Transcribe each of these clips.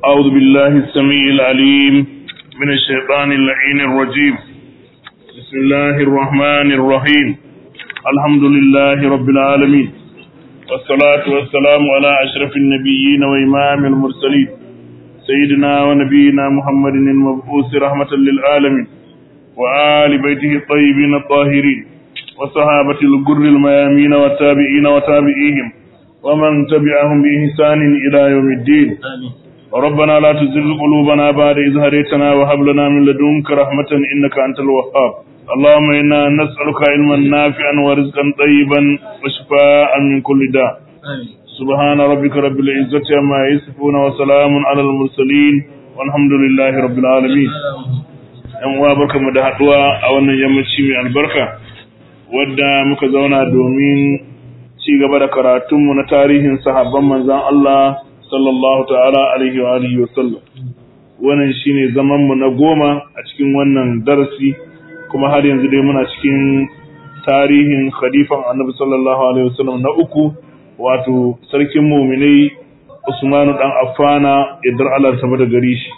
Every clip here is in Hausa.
أعوذ بالله السميع العليم من الشيطان اللعين الرجيم بسم الله الرحمن الرحيم الحمد لله رب العالمين والصلاة والسلام على أشرف النبيين وإمام المرسلين سيدنا ونبينا محمد المبعوث رحمة للعالمين وآل بيته الطيبين الطاهرين وصحابة الجر الميامين والتابعين وتابعيهم ومن تبعهم بإحسان إلى يوم الدين ربنا لا تزغ قلوبنا بعد إذ هديتنا وهب لنا من لدنك رحمة إنك أنت الوهاب اللهم إنا نسألك علما نافعا ورزقا طيبا وشفاء من كل داء سبحان ربك رب العزة عما يصفون وسلام على المرسلين والحمد لله رب العالمين yan uwa barkamu da haduwa a wannan yammaci mai albarka wadda muka zauna domin ci gaba da karatunmu na tarihin sahabban manzan Allah sallallahu ta'ala alaihi wa alihi wa sallam wannan shine zaman mu na goma a cikin wannan darasi kuma har yanzu dai muna cikin tarihin khalifan annabi sallallahu alaihi wa sallam na uku wato sarkin mu'minai Usmanu dan Affana idar Allah ta da gari shi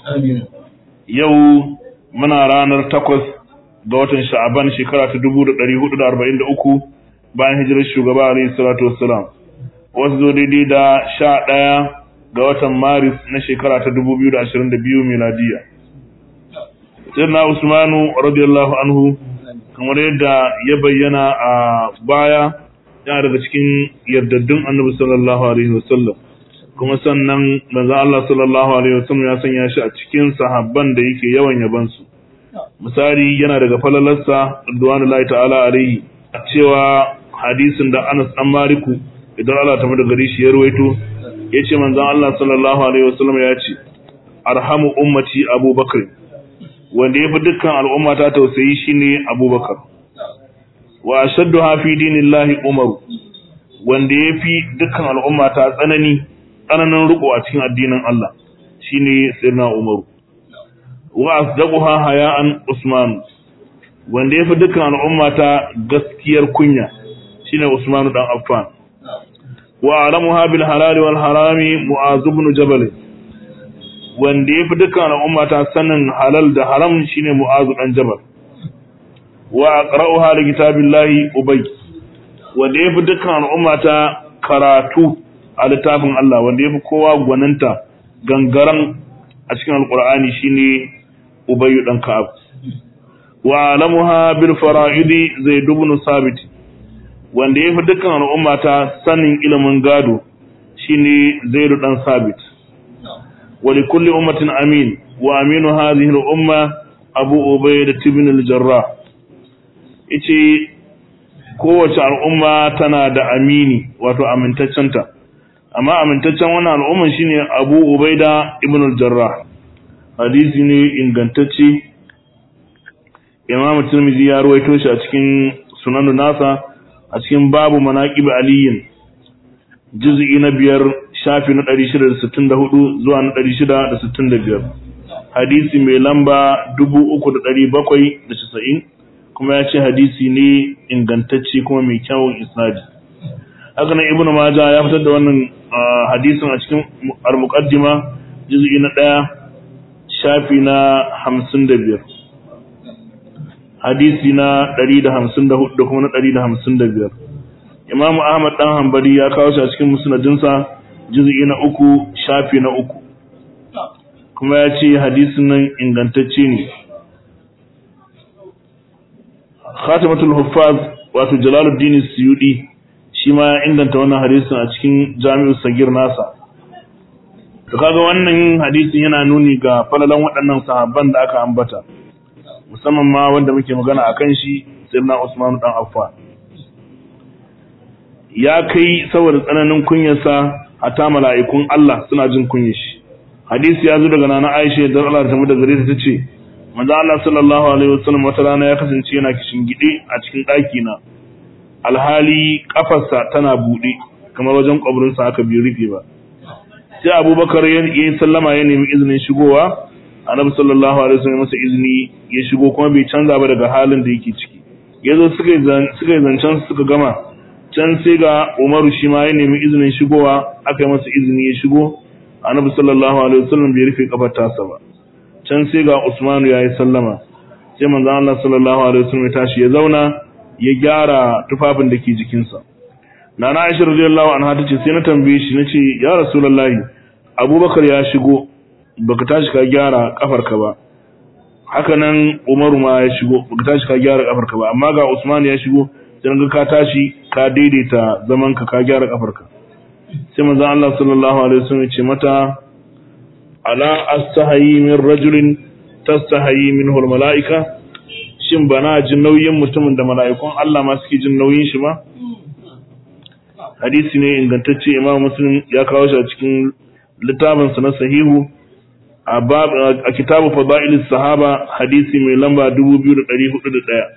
yau muna ranar takwas ga watan sha'aban shekara ta dubu da ɗari hudu da arba'in da uku bayan hijirar shugaba alaihi salatu wassalam wasu zo daidai da sha ɗaya ga watan maris na shekara ta dubu biyu da ashirin da biyu miladiya sirna usmanu radiyallahu anhu kamar yadda ya bayyana a baya yana daga cikin yardaddun annabi sallallahu alaihi wasallam kuma sannan manzon Allah sallallahu alaihi wasallam ya sanya shi a cikin sahabban da yake yawan yaban su misali yana daga falalarsa radwanullahi ta'ala alaihi a cewa hadisin da Anas dan Maliku idan Allah ta da gari shi ya ruwaito yace manzon Allah sallallahu alaihi wasallam ya ce arhamu ummati Abubakar wanda yafi dukkan al'umma ta tausayi shine Abubakar wa ashadduha fi dinillahi Umar wanda yafi dukkan al'umma ta tsanani tsananin riko a cikin addinin Allah shine sirna Umaru wa asdaquha haya'an Usman wanda yafi dukkan al'umma ta gaskiyar kunya shine Usman dan Affan wa alamuha bil halal wal harami Mu'az ibn Jabal wanda yafi dukkan al'umma ta sanin halal da haram shine Mu'az dan Jabal wa aqra'uha li kitabillahi Ubay wanda yafi dukkan al'umma ta karatu a littafin Allah wanda ya fi kowa gwaninta gangaren a cikin alkur'ani shine ubayyu dan ka'ab wa alamuha bil fara'idi zaid ibn sabit wanda ya fi dukkan al'umma ta sanin ilimin gado shine zaid dan sabit wa li kulli ummatin amin wa aminu hadhihi al umma abu ubayda ibn al jarrah yace kowace al'umma tana da amini wato amintaccenta amma amintaccen wannan al'umman shine Abu Ubaida ibn al-Jarrah hadisi ne ingantacce Imam Tirmidhi ya ruwaito shi a cikin Sunan nasa a cikin babu manaqib aliyin juz'i na biyar shafi na 664 zuwa na 665 hadisi mai lamba 3790 kuma ya ce hadisi ne ingantacce kuma mai kyawun isnadi haka nan ibnu maja ya fitar da wannan hadisin a cikin al-muqaddima juz'i na 1 shafi na 55 hadisi na 154 da kuma na 155 imamu ahmad dan hanbali ya kawo shi a cikin musnadinsa juz'i na 3 shafi na 3 kuma ya ce hadisin nan ingantacce ne khatimatul huffaz wato jalaluddin suyudi shi ma ya inganta wannan hadisin a cikin jami'u sagir nasa to kaga wannan hadisin yana nuni ga falalan waɗannan sahabban da aka ambata musamman ma wanda muke magana akan shi sayyidina Usman dan Affan ya kai saboda tsananin kunyarsa hatta mala'ikun Allah suna jin kunyar shi hadisi ya zo daga nana Aisha da Allah ta mu da gare ta tace manzo Allah sallallahu alaihi wasallam wata rana ya kasance yana kishin gide a cikin ɗaki na alhali kafarsa tana buɗe kamar wajen ƙwabirinsa haka biyu rufe ba sai abubakar ya yi sallama ya nemi izinin shigowa annabi sallallahu alaihi wasallam masa izini ya shigo kuma bai canza ba daga halin da yake ciki ya zo suka yi zancen suka gama can sai ga umaru shi ma ya nemi izinin shigowa aka yi masa izini ya shigo annabi sallallahu alaihi wasallam bai rufe kafar tasa ba can sai ga Usmanu yayi sallama sai manzo Allah sallallahu alaihi wasallam ya tashi ya zauna ya gyara tufafin da ke jikinsa nana Aisha radiyallahu anha tace sai na tambaye shi nace ya rasulullahi Abubakar ya shigo baka tashi ka gyara kafarka ba haka nan Umaru ma ya shigo baka tashi ka gyara kafarka ba amma ga Usman ya shigo sai ga ka tashi ka daidaita zaman ka ka gyara kafarka sai manzon Allah sallallahu alaihi wasallam ya ce mata ala astahayi min rajulin tastahayi minhu almalaika shin bana jin nauyin mutumin da mala'ikun Allah ma suke jin nauyin shi ma hadisi ne ingantacce Imam Muslim ya kawo shi a cikin littafinsa na sahihu a kitabu fada'ilis sahaba hadisi mai lamba 2401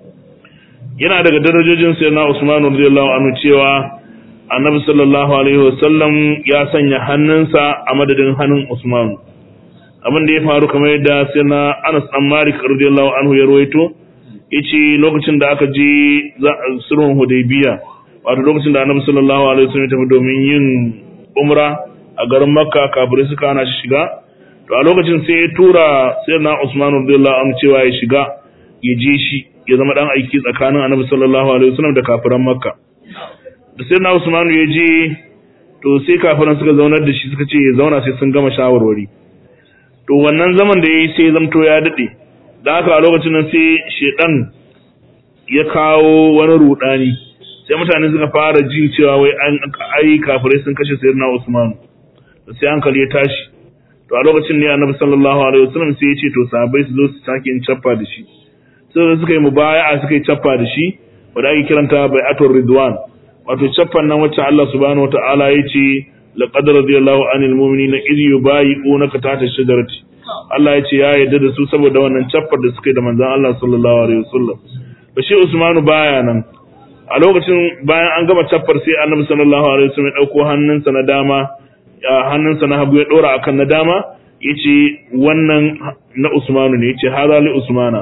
yana daga darajojin sayyidina Usman radiyallahu anhu cewa Annabi sallallahu alaihi wasallam ya sanya hannunsa a madadin hannun Usman abin da ya faru kamar yadda sayyidina Anas dan Malik radiyallahu anhu ya rawaito yace lokacin da aka je sulhun Hudaybiya wato lokacin da Annabi sallallahu alaihi wasallam ya tafi domin yin umra a garin Makka kafirai suka hana shi shiga to a lokacin sai ya tura sayyidina Usman radiyallahu anhu cewa ya shiga ya je shi ya zama dan aiki tsakanin Annabi sallallahu alaihi wasallam da kafiran Makka da sayyidina Usman ya je to sai kafiran suka zaunar da shi suka ce ya zauna sai sun gama shawarwari to wannan zaman da yayi sai zamto ya dade da haka a lokacin nan sai shedan ya kawo wani rudani sai mutane suka fara jin cewa wai an ai kafirai sun kashe sayyidina Usman sai hankali ya tashi to a lokacin ne annabi sallallahu alaihi wasallam sai ya ce to sahabbai su zo su sake in chaffa da shi sai suka yi mubaya'a suka yi chaffa da shi wanda ake kiranta bai'atul ridwan wato chaffan nan wacce Allah subhanahu wataala ya ce laqad radiyallahu anil mu'minina idh yubayi'unaka tahta shajarati Allah ya ce ya yarda da su saboda wannan chaffar da suka yi da manzon Allah sallallahu alaihi wasallam to shi Usmanu baya nan a lokacin bayan an gama chaffar sai annabi sallallahu alaihi wasallam ya dauko hannunsa na dama hannunsa na hagu ya dora akan na dama yace wannan na Usmanu ne yace hada li Usmana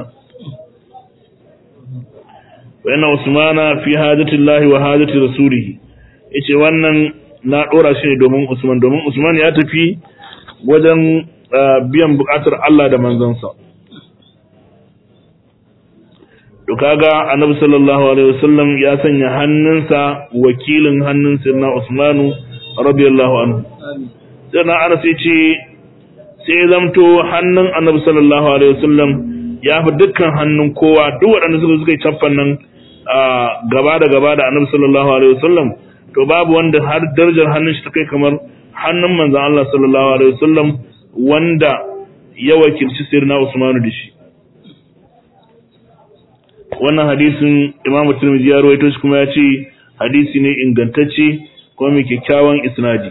wa inna Usmana fi hajati Allah wa hajati rasulihi yace wannan na dora shi ne domin Usman domin Usman ya tafi wajen biyan bukatar Allah da manzansa to kaga annabi sallallahu alaihi wasallam ya sanya hannunsa wakilin hannun sirna Usmanu radiyallahu anhu sai na Anas yace sai zamto hannun Annabi sallallahu alaihi wasallam ya fi dukkan hannun kowa duk waɗanda suka suka yi caffan nan gaba da gaba da Annabi sallallahu alaihi wasallam to babu wanda har darajar hannun shi ta kai kamar hannun manzon Allah sallallahu alaihi wasallam wanda ya wakilci sirna Usmanu da shi wannan hadisin Imam Tirmidhi ya rawaito shi kuma ya ce hadisi ne ingantacce kuma mai kyakkyawan isnadi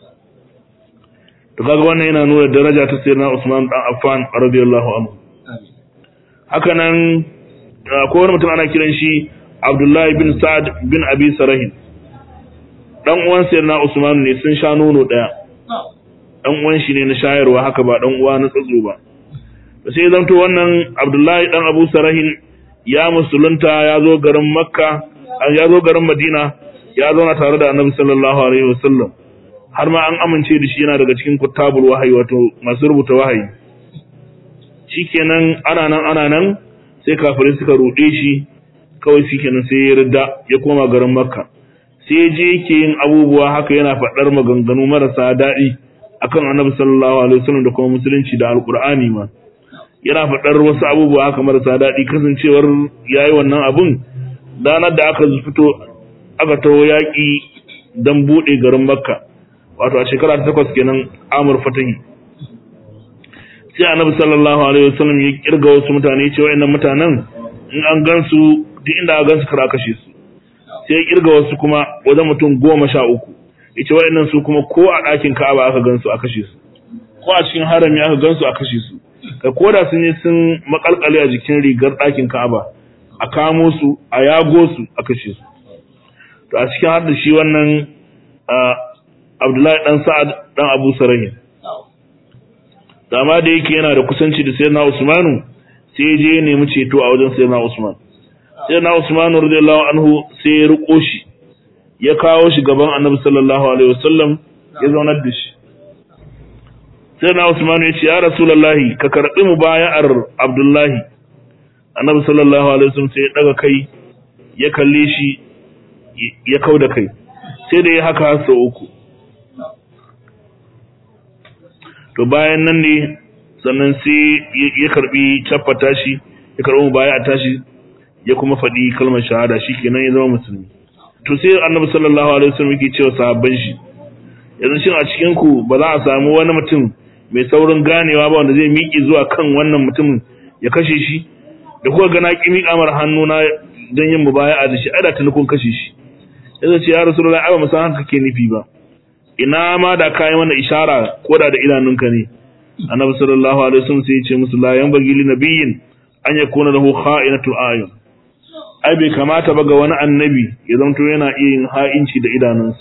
to kaga wannan yana nuna daraja ta sayyidina Usman dan Affan radiyallahu anhu haka nan akwai wani mutum ana kiran shi Abdullahi bin Sa'ad bin Abi Sarahin dan uwan sayyidina Usman ne sun sha nono daya dan uwan shi ne na shayarwa haka ba dan uwa na tsatso ba sai zanto wannan Abdullahi dan Abu Sarahin ya musulunta ya zo garin Makka ya zo garin Madina ya zauna tare da Annabi sallallahu alaihi wasallam har ma an amince da shi yana daga cikin kuttabul wahayi wato masu rubuta wahayi shikenan ana nan ana nan sai kafirai suka rude shi kawai shikenan sai ya rida ya koma garin Makka sai je yake yin abubuwa haka yana faɗar maganganu marasa daɗi akan Annabi sallallahu alaihi wasallam da kuma musulunci da alqur'ani ma yana faɗar wasu abubuwa haka marasa daɗi kasancewar yayi wannan abun danar da aka fito aka taho yaƙi don buɗe garin makka wato a shekara ta takwas kenan amur fatahi sai annabi sallallahu alaihi wasallam ya kirga wasu mutane ce wa'annan mutanen in an gansu duk inda aka gansu kar a kashe su sai ya kirga wasu kuma wajen mutum goma sha uku ya ce wa'annan su kuma ko a ɗakin ka'aba aka gansu a kashe su ko a cikin harami aka gansu a kashe su ka koda sun yi sun makalkale a jikin rigar ɗakin ka'aba a kamo su a yago su a kashe su to a cikin har da shi wannan Abdullahi dan Sa'ad dan Abu Sarahin dama da yake yana da kusanci da Sayyidina Usmanu sai je ya nemi ceto a wajen Sayyidina Usman Sayyidina Usman radiyallahu anhu sai ya riko shi ya kawo shi gaban Annabi sallallahu alaihi wasallam ya zaunar da shi sai na Usman ya ce ya Rasulullahi ka karbi mubaya'ar Abdullahi Annabi sallallahu alaihi wasallam sai ya daga kai ya kalle shi ya kauda kai sai da ya haka sau uku to bayan nan ne sannan sai ya karbi caffata shi ya karbi mubaya'a tashi ya kuma faɗi kalmar shahada shi kenan ya zama musulmi to sai Annabi sallallahu alaihi wasallam yake cewa sahabban shi yanzu shin a cikin ku ba za a samu wani mutum mai saurin ganewa ba wanda zai miƙe zuwa kan wannan mutumin ya kashe shi da kuka ga na ki miƙa mar hannu na don yin mubaya'a da shi ada tuni kun kashe shi yanzu ce ya rasulullahi ai ba mu san haka ke nufi ba ina ma da kai mana ishara ko da da idanunka ne annabi sallallahu alaihi wasallam sai ya ce musu la yanbaghi li nabiyyin an yakuna lahu kha'inatul ayun ai bai kamata ba ga wani annabi ya zanto yana iya yin ha'inci da idanunsa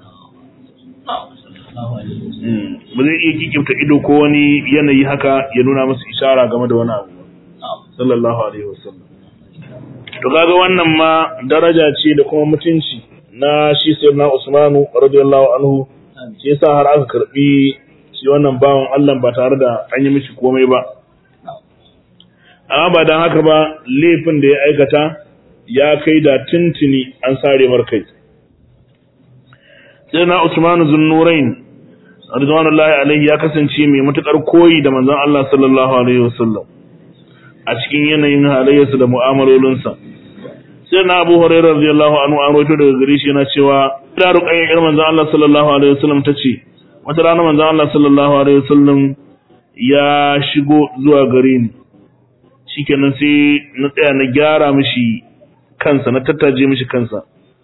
ba zai iya kikimta ido ko wani yanayi haka ya nuna masa ishara game da wani abu sallallahu alaihi wasallam to kaga wannan ma daraja ce da kuma mutunci na shi sayyidina Usmanu radiyallahu anhu shi yasa har aka karbi shi wannan bawan Allah ba tare da an yi mishi komai ba amma ba dan haka ba laifin da ya aikata ya kai da tuntuni an sare markai sayyidina Usmanu zunnurain ridwanullahi alaihi ya kasance mai matukar koyi da manzon Allah sallallahu alaihi wasallam a cikin yanayin halayyarsa da mu'amalolinsa sai na Abu Hurairah radiyallahu anhu an rawaito daga gare shi yana cewa da ruqayyar yar manzon Allah sallallahu alaihi wasallam tace wata rana manzon Allah sallallahu alaihi wasallam ya shigo zuwa gare ni shikenan sai na tsaya na gyara mishi kansa na tattaje mishi kansa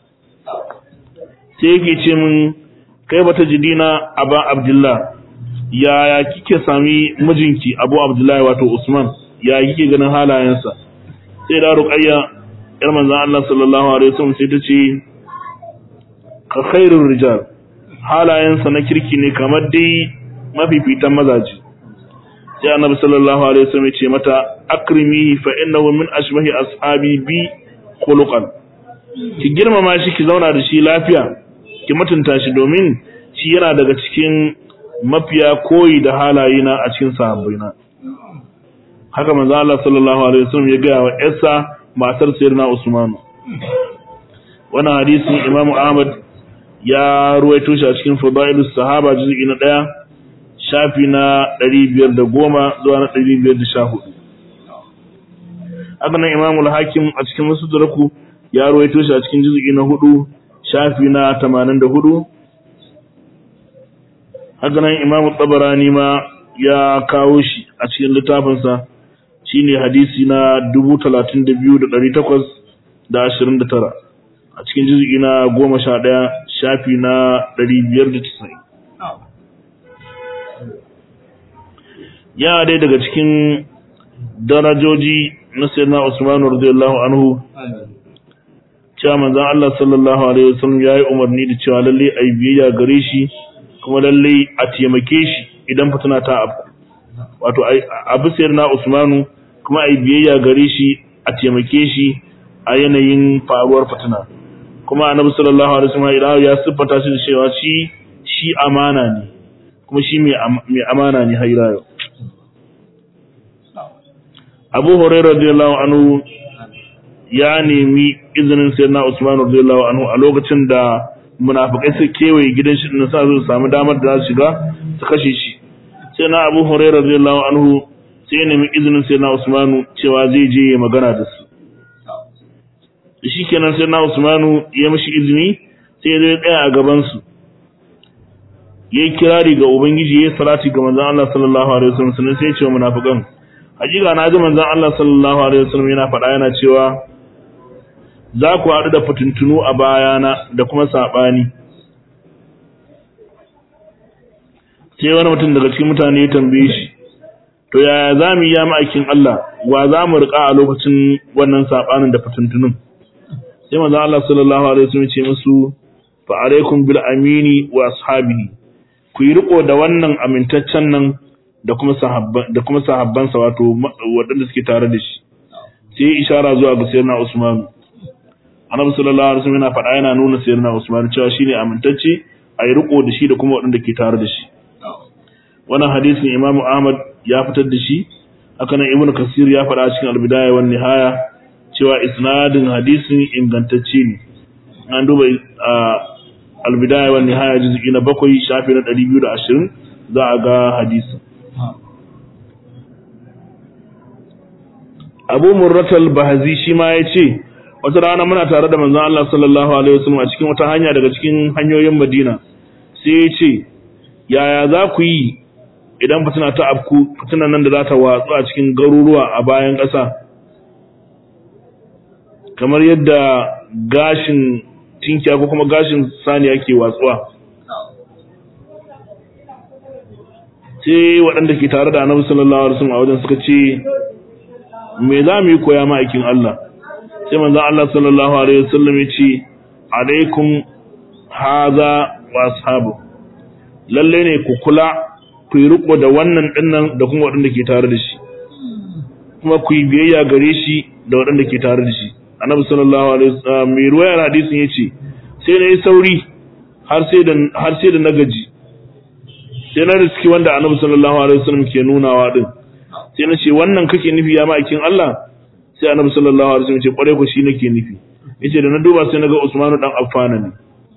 sai yake ce min kai bata jidina aba abdullah yaya kike sami mijinki abu abdullahi wato usman ya kike ganin halayensa sai da ruqayya yar manzon Allah sallallahu alaihi wasallam sai ta ce ka khairur rijal halayensa na kirki ne kamar dai mafifitan mazaji sai annabi sallallahu alaihi wasallam ya ce mata akrimihi fa innahu min ashbahi ashabi bi khuluqan ki girmama shi ki zauna da shi lafiya ki mutunta shi domin shi yana daga cikin mafiya koyi da halayena a cikin sahabbaina haka manzo Allah sallallahu alaihi wasallam ya ga wa Essa matar Sayyidina Usman wannan hadisin Imam Ahmad ya ruwaito shi a cikin Fadailus Sahaba juz'i na 1 shafi na 510 zuwa na 514 haka nan Imam al-Hakim a cikin Musnadaku ya ruwaito shi a cikin juz'i na 4 shafi na 84 haka nan Imam Tabarani ma ya kawo shi a cikin littafinsa shine hadisi na 32829 a cikin juz'i na 11 shafi na 590 ya dai daga cikin darajoji na sayyidina Usman radiyallahu anhu cewa manzon Allah sallallahu alaihi wasallam yayi umarni da cewa lalle ai biyayya gare shi kuma lalle a taimake shi idan fitina ta abu wato abu sayyidina Usmanu kuma ai biyayya gare shi a taimake shi a yanayin faruwar fitina kuma annabi sallallahu alaihi wasallam idan ya siffata shi da cewa shi shi amana ne kuma shi mai amana ne har yau Abu Hurairah radiyallahu anhu ya nemi izinin sayyidina Usman radiyallahu anhu a lokacin da munafikai su kewaye gidan shi din sa su samu damar da za su shiga su kashe shi sai na Abu Hurairah radiyallahu anhu sai ya nemi izinin sayyidina Usman cewa zai je ya magana da su shi kenan sayyidina Usman ya mishi izini sai ya tsaya a gaban su yayi kirari ga ubangiji yayi salati ga manzon Allah sallallahu alaihi wasallam sannan sai ya ce wa munafikan hakika na ji manzon Allah sallallahu alaihi wasallam yana faɗa yana cewa za ku haɗu da fitintunu a bayana da kuma saɓani sai wani mutum daga cikin mutane ya tambaye shi to yaya za mu yi ya ma'aikin Allah wa za mu riƙa a lokacin wannan saɓanin da fitintunun sai manzon Allah sallallahu alaihi wasallam ce musu fa alaikum bil amini wa ashabihi ku yi riko da wannan amintaccen nan da kuma sahabban da kuma sahabbansa wato waɗanda suke tare da shi sai ishara zuwa ga sayyidina Usman Annabi sallallahu alaihi wasallam yana faɗa yana nuna sayyidina Usman cewa shine amintacce a yi riko da shi da kuma waɗanda ke tare da shi wannan hadisin Imam Ahmad ya fitar da shi haka nan Ibn Kasir ya faɗa cikin Al-Bidaya wan Nihaya cewa isnadin hadisin ingantacce ne an duba Al-Bidaya wan Nihaya juz'i na 7 shafi na 220 za a ga hadisin Abu Murratal Bahazi shi ma ya ce wata rana muna tare da manzon Allah sallallahu alaihi wasallam a cikin wata hanya daga cikin hanyoyin Madina sai ya ce yaya za ku yi idan fitina ta afku fitina nan da za ta watsu a cikin garuruwa a bayan ƙasa kamar yadda gashin tinkiya ko kuma gashin saniya ke watsuwa sai waɗanda ke tare da annabi sallallahu alaihi wasallam a wajen suka ce me za mu yi koya ma'aikin Allah sai manzon Allah sallallahu alaihi wasallam ya ce alaikum haza wa ashabu lalle ne ku kula ku yi riko da wannan dinnan da kuma waɗanda ke tare da shi kuma ku yi biyayya gare shi da waɗanda ke tare da shi annabi sallallahu alaihi wasallam mai ruwayar hadisin yace sai na yi sauri har sai da har sai da na gaji sai na riski wanda annabi sallallahu alaihi wasallam ke nunawa din sai na ce wannan kake nufi ya ma'aikin Allah sai annabi sallallahu alaihi wasallam ce kware ku shi nake nufi yace da na duba sai naga Usmanu dan Affan ne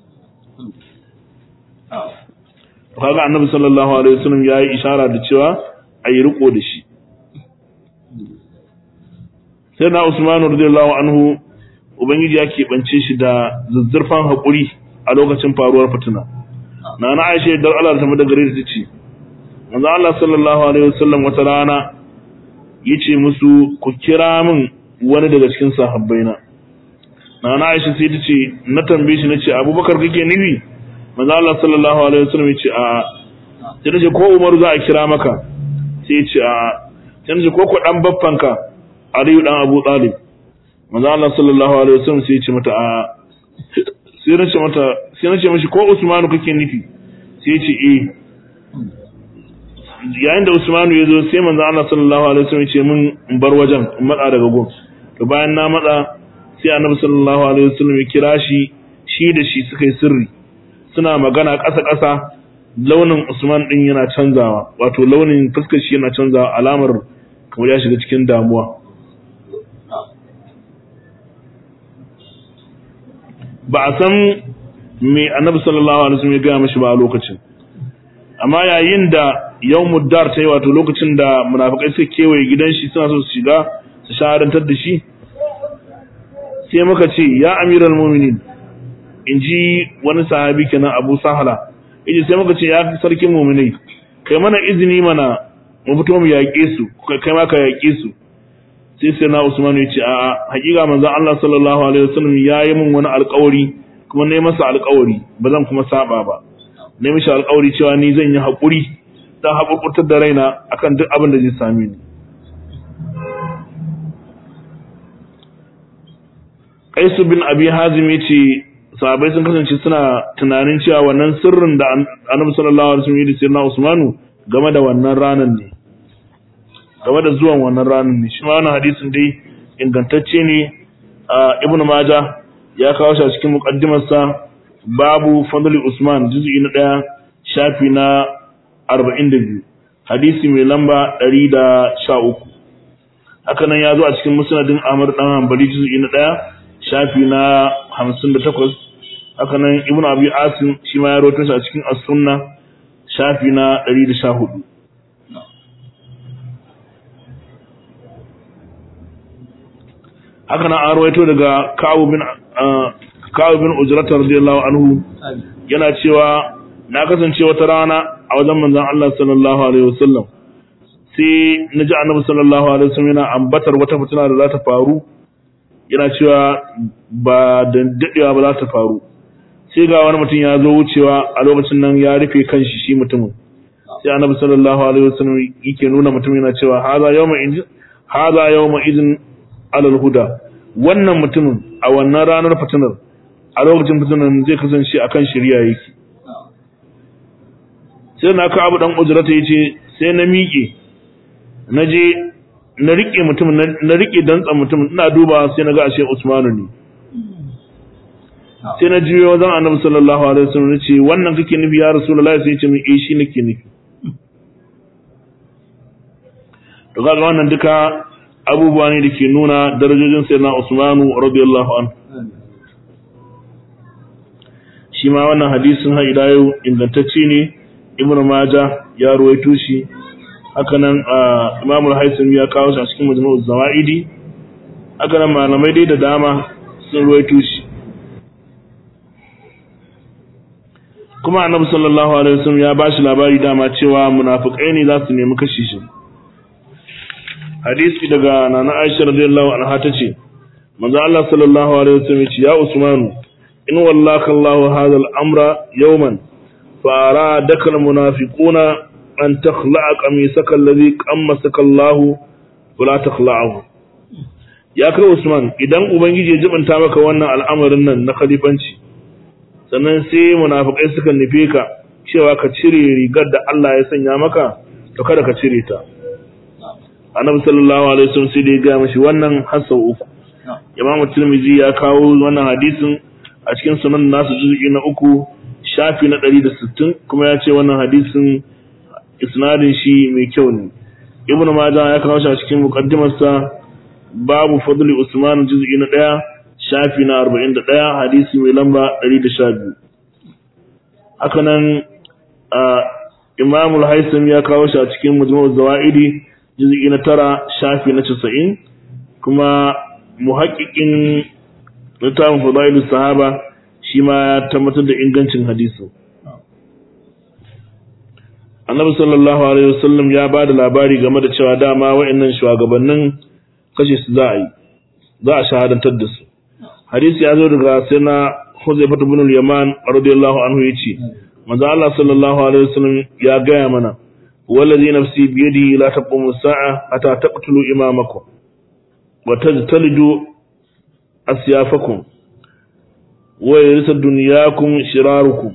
kaga annabi sallallahu alaihi wasallam yayi ishara da cewa ayi riko da shi sai na Usmanu radiyallahu anhu ubangiji ya keɓance shi da zazzurfan haƙuri a lokacin faruwar fitina na na Aisha da Allah ta mada gare ta ce manzo Allah sallallahu alaihi wasallam wata rana yace musu ku kira min wani daga cikin sahabbaina na na Aisha sai ta ce na tambaye shi nace Abubakar kake nufi manzo Allah sallallahu alaihi wasallam yace a sai nace ko Umaru za a kira maka sai yace a sai nace ko ko dan baffanka Aliyu dan Abu Talib manzo Allah sallallahu alaihi wasallam sai yace mata a sai nace mata sai nace mishi ko Usmanu kake nufi sai yace eh yayin da Usmanu ya zo sai manzo Allah sallallahu alaihi wasallam ya ce mun in bar wajen in matsa daga gun to bayan na matsa sai Annabi sallallahu alaihi wasallam ya kira shi shi da shi suka yi sirri suna magana ƙasa ƙasa launin Usman din yana canzawa wato launin fuskar shi yana canzawa alamar kamar ya shiga cikin damuwa ba a san me Annabi sallallahu alaihi wasallam ya gaya mashi ba a lokacin amma yayin da yawmud dar ta yi wato lokacin da munafikai suka kewaye gidan shi suna so su shiga su shahadantar da shi sai muka ce ya amiral mu'minin in ji wani sahabi kenan abu sahala yace sai muka ce ya sarkin mu'minai kai mana izini mana mu fito mu yaƙe su kai ma ka yaƙe su sai sai na usman ya ce a hakika manzon Allah sallallahu alaihi wasallam ya yi min wani alƙawari kuma ne masa alƙawari ba zan kuma saba ba ne mishi alƙawari cewa ni zan yi haƙuri don haƙurƙurtar da raina akan duk abin da zai same ni Qaisu bin Abi Hazim yace sahabbai sun kasance suna tunanin cewa wannan sirrin da Annabi sallallahu alaihi wasallam ya sirna Usmanu game da wannan ranan ne game da zuwan wannan ranan ne shi ma wannan hadisin dai ingantacce ne Ibn Majah ya kawo shi a cikin muqaddimarsa babu fadli Usman juz'i na 1 shafi na 42 hadisi mai lamba 113 haka nan ya zo a cikin musnadin Ahmad dan Hanbali juz'i na 1 shafi na 58 haka nan Ibn Abi Asim shi ma ya rawaito shi a cikin As-Sunna shafi na 114 haka nan an rawaito daga Ka'ab bin Ka'ab bin Ujrat radiyallahu anhu yana cewa na kasance wata rana a wajen manzon Allah sallallahu alaihi wasallam sai na ji annabi sallallahu alaihi wasallam yana ambatar wata fitina da za ta faru yana cewa ba da dadewa ba za ta faru sai ga wani mutum ya zo wucewa a lokacin nan ya rufe kanshi shi mutumin sai annabi sallallahu alaihi wasallam yake nuna mutum yana cewa hadha yawma idin hadha yawma idin alal huda wannan mutumin a wannan ranar fitinar a lokacin fitinar zai kasance akan shari'a yake sai na ka abu dan ujrata yace sai na miƙe na je na rike mutum na rike dantsan mutum ina duba sai na ga ashe Usmanu ne sai na juyo wajen Annabi sallallahu alaihi wasallam nace wannan kake nufi ya Rasulullahi sai ya ce min eh shi nake nufi to kaga wannan duka abubuwa ne da ke nuna darajojin sayyidina Usmanu radiyallahu anhu shi ma wannan hadisin har ila yau ingantacce ne Ibn Majah ya ruwaito shi haka nan Imam al-Haytham ya kawo shi a cikin Majmu'uz Zawaidi haka nan malamai dai da dama sun ruwaito shi kuma Annabi sallallahu alaihi wasallam ya bashi labari dama cewa munafikai ne za su nemi kashe shi hadisi daga nana Aisha radiyallahu anha tace manzo Allah sallallahu alaihi wasallam ya ce ya Usmanu in wallaka Allah hadha al-amra yawman fa aradaka al-munafiquna an takhla'a qamisaka alladhi qammasaka Allah fala takhla'ahu ya kai Usman idan ubangiji ya jibanta maka wannan al'amarin nan na khalifanci sannan sai munafikai suka nufe ka cewa ka cire rigar da Allah ya sanya maka to kada ka cire ta annabi sallallahu alaihi wasallam sai da ya ga mishi wannan hasa uku imam tirmidhi ya kawo wannan hadisin a cikin sunan nasu juz'i na uku shafi na 160 kuma ya ce wannan hadisin isnadin shi mai kyau ne ibnu majah ya kawo shi a cikin muqaddimarsa babu fadli usman juz'i na 1 shafi na 41 hadisi mai lamba 112 haka nan imam al-haytham ya kawo shi a cikin majmu'uz zawaidi juz'i na tara shafi na casa'in kuma muhaƙiƙin littafin fadailu sahaba shi ma ya tabbatar da ingancin hadisin annabi sallallahu alaihi wasallam ya ba da labari game da cewa dama wa'annan shugabannin kashe su za a yi za a shahadantar da su hadisi ya zo daga sai na Huzaifah ibn al-Yaman radiyallahu anhu yace manzo Allah sallallahu alaihi wasallam ya gaya mana والذي نفسي بيده لا تقوم الساعة حتى تقتلوا إمامكم وتجتلجوا أسيافكم ويرث دنياكم شراركم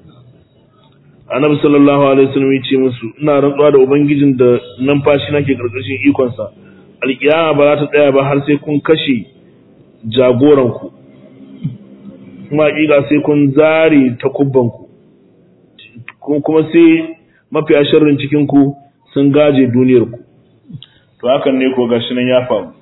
annabi sallallahu alaihi wasallam ya ce musu ina rantsuwa da ubangijin da numfashi nake karkashin ikon sa alkiyama ba za ta tsaya ba har sai kun kashe jagoran ku kuma hakika sai kun zare takubban ku kuma sai mafiya sharrin cikin ku sun gaje duniyar ku to hakan ne ko gashi nan ya faru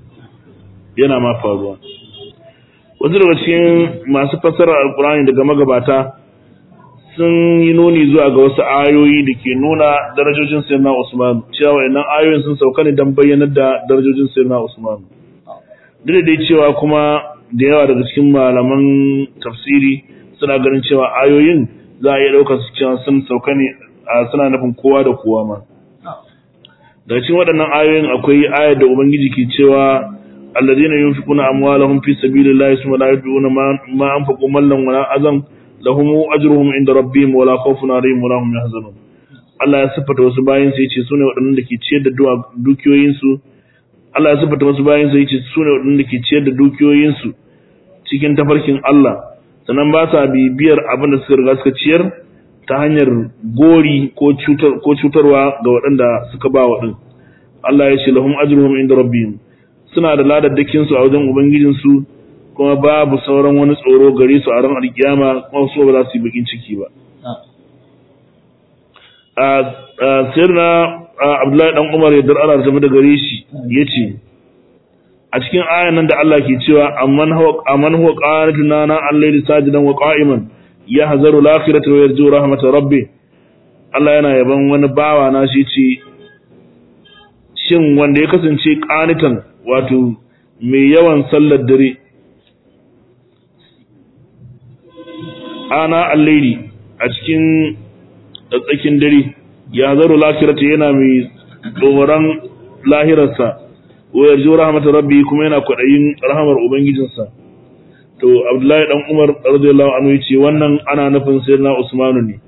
yana ma faruwa wasu daga cikin masu fassara alkurani daga magabata sun yi nuni zuwa ga wasu ayoyi da ke nuna darajojin sayyidina Usman cewa wayannan ayoyin sun sauka ne don bayyanar da darajojin sayyidina Usman duk da dai cewa kuma da yawa daga cikin malaman tafsiri suna ganin cewa ayoyin za a iya ɗaukar su cewa sun sauka ne a suna nufin kowa da kowa ma daga cikin waɗannan ayoyin akwai ayar da ubangiji ke cewa alladheena yunfiquna amwalahum fi sabilillahi thumma la yutbi'una ma anfaqu mallan wala azan lahum ajruhum inda rabbihim wala khawfun alaihim wala hum yahzanun Allah ya siffata wasu bayin sai yace sune waɗannan da ke ciyar da dukiyoyin su Allah ya siffata wasu bayin sai yace sune waɗannan da ke ciyar da dukiyoyin su cikin tafarkin Allah sannan ba sa bibiyar abin da suka riga suka ciyar ta hanyar gori ko cutar ko cutarwa ga waɗanda suka ba waɗin Allah ya ce lahum ajruhum inda rabbihim suna da ladaddakin su a wajen ubangijin su kuma babu sauran wani tsoro gare su a ran alkiyama kuma su ba za su yi bakin ciki ba a sirna Abdullahi dan Umar ya dar Allah ta da gare shi yace a cikin ayan nan da Allah ke cewa amman huwa amman huwa qanituna na al-layli sajidan wa qa'iman yahzaru al-akhirata wa yarju rahmat rabbih Allah yana yaban wani bawa na shi ce shin wanda ya kasance qanitan wato mai yawan sallar dare ana al-layli a cikin tsakin dare yahzaru al-akhirata yana mai tsoron lahirarsa wa yarju rahmatar rabbi kuma yana kwadayin rahamar ubangijinsa to abdullahi dan umar radiyallahu anhu yace wannan ana nufin sayyidina usman ne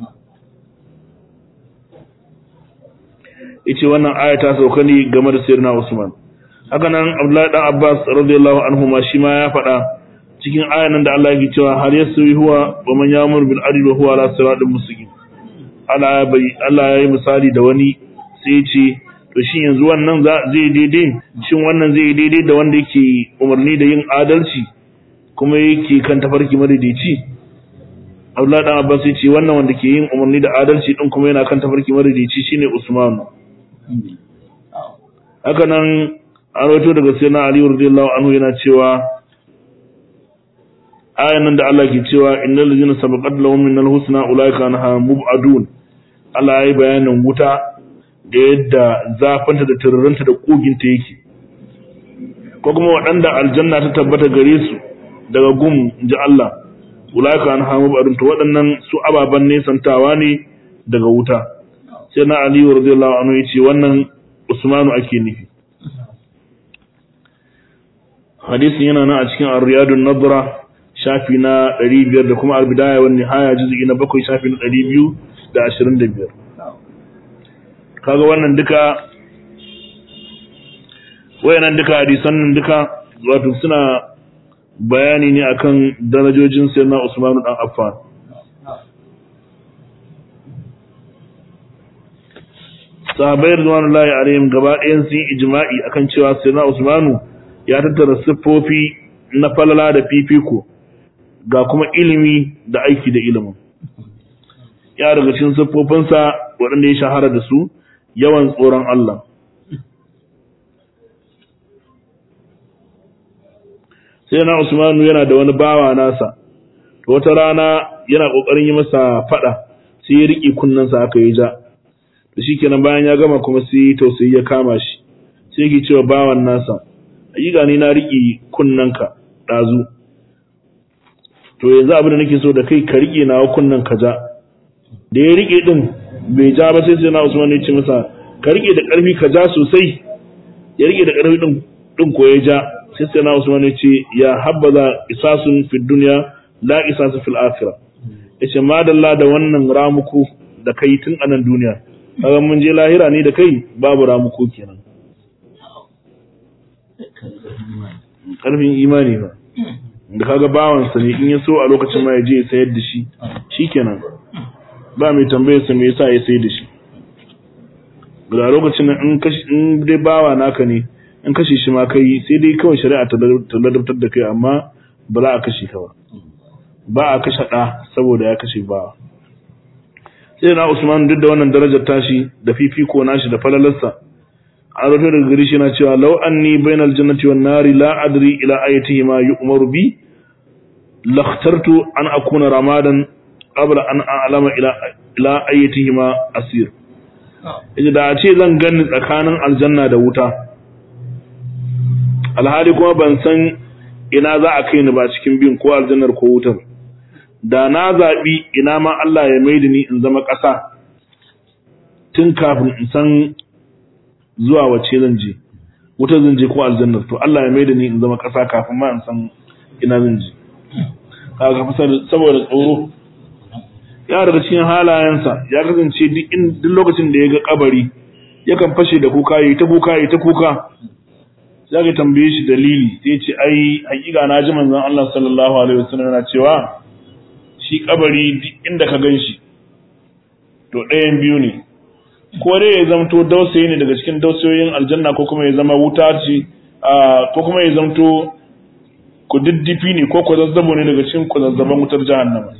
yace wannan aya ta sauka ne game da sayyidina usman haka nan abdullahi dan abbas radiyallahu anhu ma shi ma ya faɗa cikin ayan nan da Allah yake cewa har yasri huwa wa man ya'muru bil adli wa huwa ala siratin mustaqim Allah bai Allah ya yi misali da wani sai ya ce to shi yanzu wannan zai daidai shin wannan zai daidai da wanda yake umarni da yin adalci kuma yake kan tafarki madaidaici Abdullahi dan Abbas ya ce wannan wanda ke yin umarni da adalci din kuma yana kan tafarki madaidaici shine Usman haka nan an rawaito daga sayyidina Ali radiyallahu anhu yana cewa ayan nan da Allah ke cewa innal ladzina sabaqat lahum minal husna ulaika anha mub'adun Allah ya yi bayanin wuta da yadda zafinta da turarinta da koginta yake ko kuma waɗanda aljanna ta tabbata gare su daga gum ji Allah ulaika anha mub'adun to waɗannan su ababan nesantawa ne daga wuta sai na Ali radiyallahu anhu yace wannan Usmanu ake nufi hadisin yana nan a cikin Ar-Riyadun Nadra shafi na 500 da kuma Al-Bidaya wan Nihaya juz'i na 7 shafi na 225 kaga wannan duka wayannan duka hadisan nan duka wato suna bayani ne akan darajojin sayyidina Usman dan Affan sahabai rizwanullahi alaihim gaba ɗayan sun ijma'i akan cewa sayyidina Usmanu ya tattara siffofi na falala da fifiko ga kuma ilimi da aiki da ilimin ya daga cikin siffofinsa waɗanda ya shahara da su yawan tsoron Allah sai na Usmanu yana da wani bawa nasa wata rana yana ƙoƙarin yi masa faɗa sai ya riƙe kunnensa aka yi ja da shi kenan bayan ya gama kuma sai tausayi ya kama shi sai yake cewa bawan nasa ayyuka ni na riƙe kunnenka ɗazu to yanzu abin da nake so da kai ka riƙe nawa kunnen ka ja da ya riƙe ɗin bai ja ba sai sai na Usman ya ce masa ka riƙe da ƙarfi ka ja sosai ya riƙe da ƙarfi ɗin ɗin ko ya ja sai sai na Usman ya ce ya habbaza isasun fid dunya la isasu fil akhirah yace madalla da wannan ramuku da kai tun a nan duniya kaga mun je lahira ne da kai babu ramuku kenan karfin imani ba da kaga bawansa ne in ya so a lokacin ma ya je ya sayar da shi shikenan ba mai tambayar sa me yasa ya sayar da shi ga lokacin nan in kashi in dai bawa naka ne in kashe shi ma kai sai dai kawai shari'a ta ladabtar da kai amma ba za a kashe ka ba ba a kashe ɗa saboda ya kashe bawa sai na Usman duk da wannan darajar tashi da fifiko nashi da falalarsa a rufe daga gari shi na cewa law anni bainal jannati wan nari la adri ila ayatihi ma yu'maru bi lakhtartu an akuna ramadan qabla an a'lama ila ila ayatihi ma asir yace da a ce zan gani tsakanin aljanna da wuta alhali kuma ban san ina za a kai ni ba cikin bin ko aljannar ko wutar da na zaɓi ina ma Allah ya maida ni in zama ƙasa tun kafin in san zuwa wace zan je wuta zan je ko aljannar to Allah ya maida ni in zama ƙasa kafin ma in san ina zan je kaga fa saboda tsoro ya daga cikin halayensa ya kasance duk in duk lokacin da ya ga kabari yakan fashe da kuka yi ta kuka yi ta kuka sai ka tambaye shi dalili sai ce ai hakika na ji manzon Allah sallallahu alaihi wasallam yana cewa shi kabari duk inda ka gan shi to ɗayan biyu ne ko dai ya zamto dausayi ne daga cikin dausayoyin aljanna ko kuma ya zama wuta ce ko kuma ya zamto ku diddifi ne ko ku zazzabo ne daga cikin ku zazzaban wutar jahannama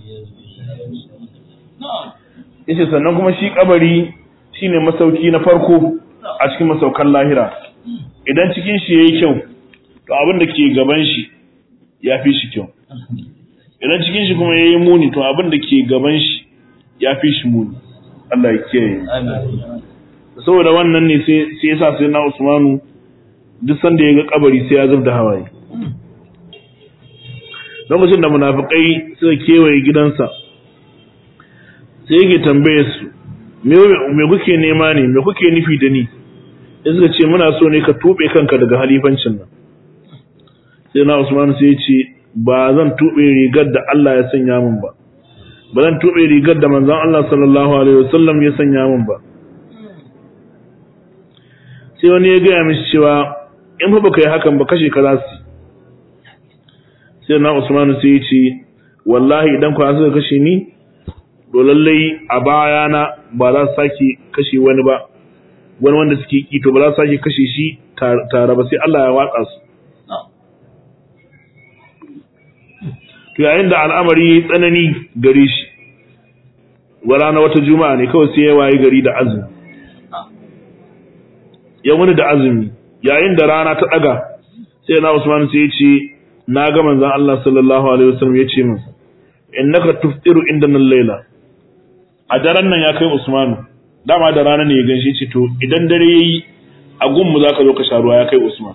yace sannan kuma shi kabari shine masauki na farko a cikin masaukan lahira idan cikin shi yayi kyau to abin da ke gaban shi ya fi shi kyau idan cikin shi kuma yayi muni to abin da ke gaban shi ya fi shi muni Allah ya kiyaye saboda wannan ne sai sai yasa sai na Usmanu duk sanda ya ga kabari sai ya zubda hawaye lokacin da munafikai suka kewaye gidansa sai yake tambaye su me kuke nema ne me kuke nufi da ni sai suka ce muna so ne ka tube kanka daga halifancin nan sai na Usman sai ya ce ba zan tube rigar da Allah ya sanya min ba ba zan tube rigar da manzon Allah sallallahu alaihi wasallam ya sanya min ba sai wani ya gaya mishi cewa in fa baka yi hakan ba kashe ka za su sai na Usman sai ya ce wallahi idan ku suka kashe ni to lallai a bayana ba za su sake kashe wani ba wani wanda suke ki to ba za su sake kashe shi tare ba sai Allah ya watsa su to yayin da al'amari ya tsanani gare shi wala na wata juma'a ne kawai sai ya waye gari da azumi ya wuni da azumi yayin da rana ta daga sai na Usman sai ya ce na ga manzon Allah sallallahu alaihi wasallam ya ce min innaka tuftiru indana al-laila a daren nan ya kai Usmanu dama da rana ne ya ganshi ce to idan dare yayi a gunmu zaka zo ka sha ruwa ya kai Usman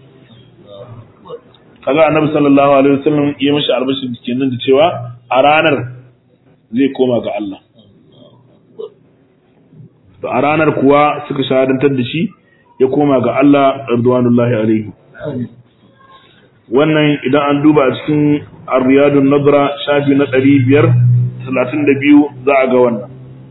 kaga annabi sallallahu alaihi wasallam ya mishi albashir kenan da cewa a ranar zai koma ga Allah to a ranar kuwa suka shahadantar da shi ya koma ga Allah radwanullahi alaihi wannan idan an duba a cikin ar-riyadun nadra shafi na 532 za a ga wannan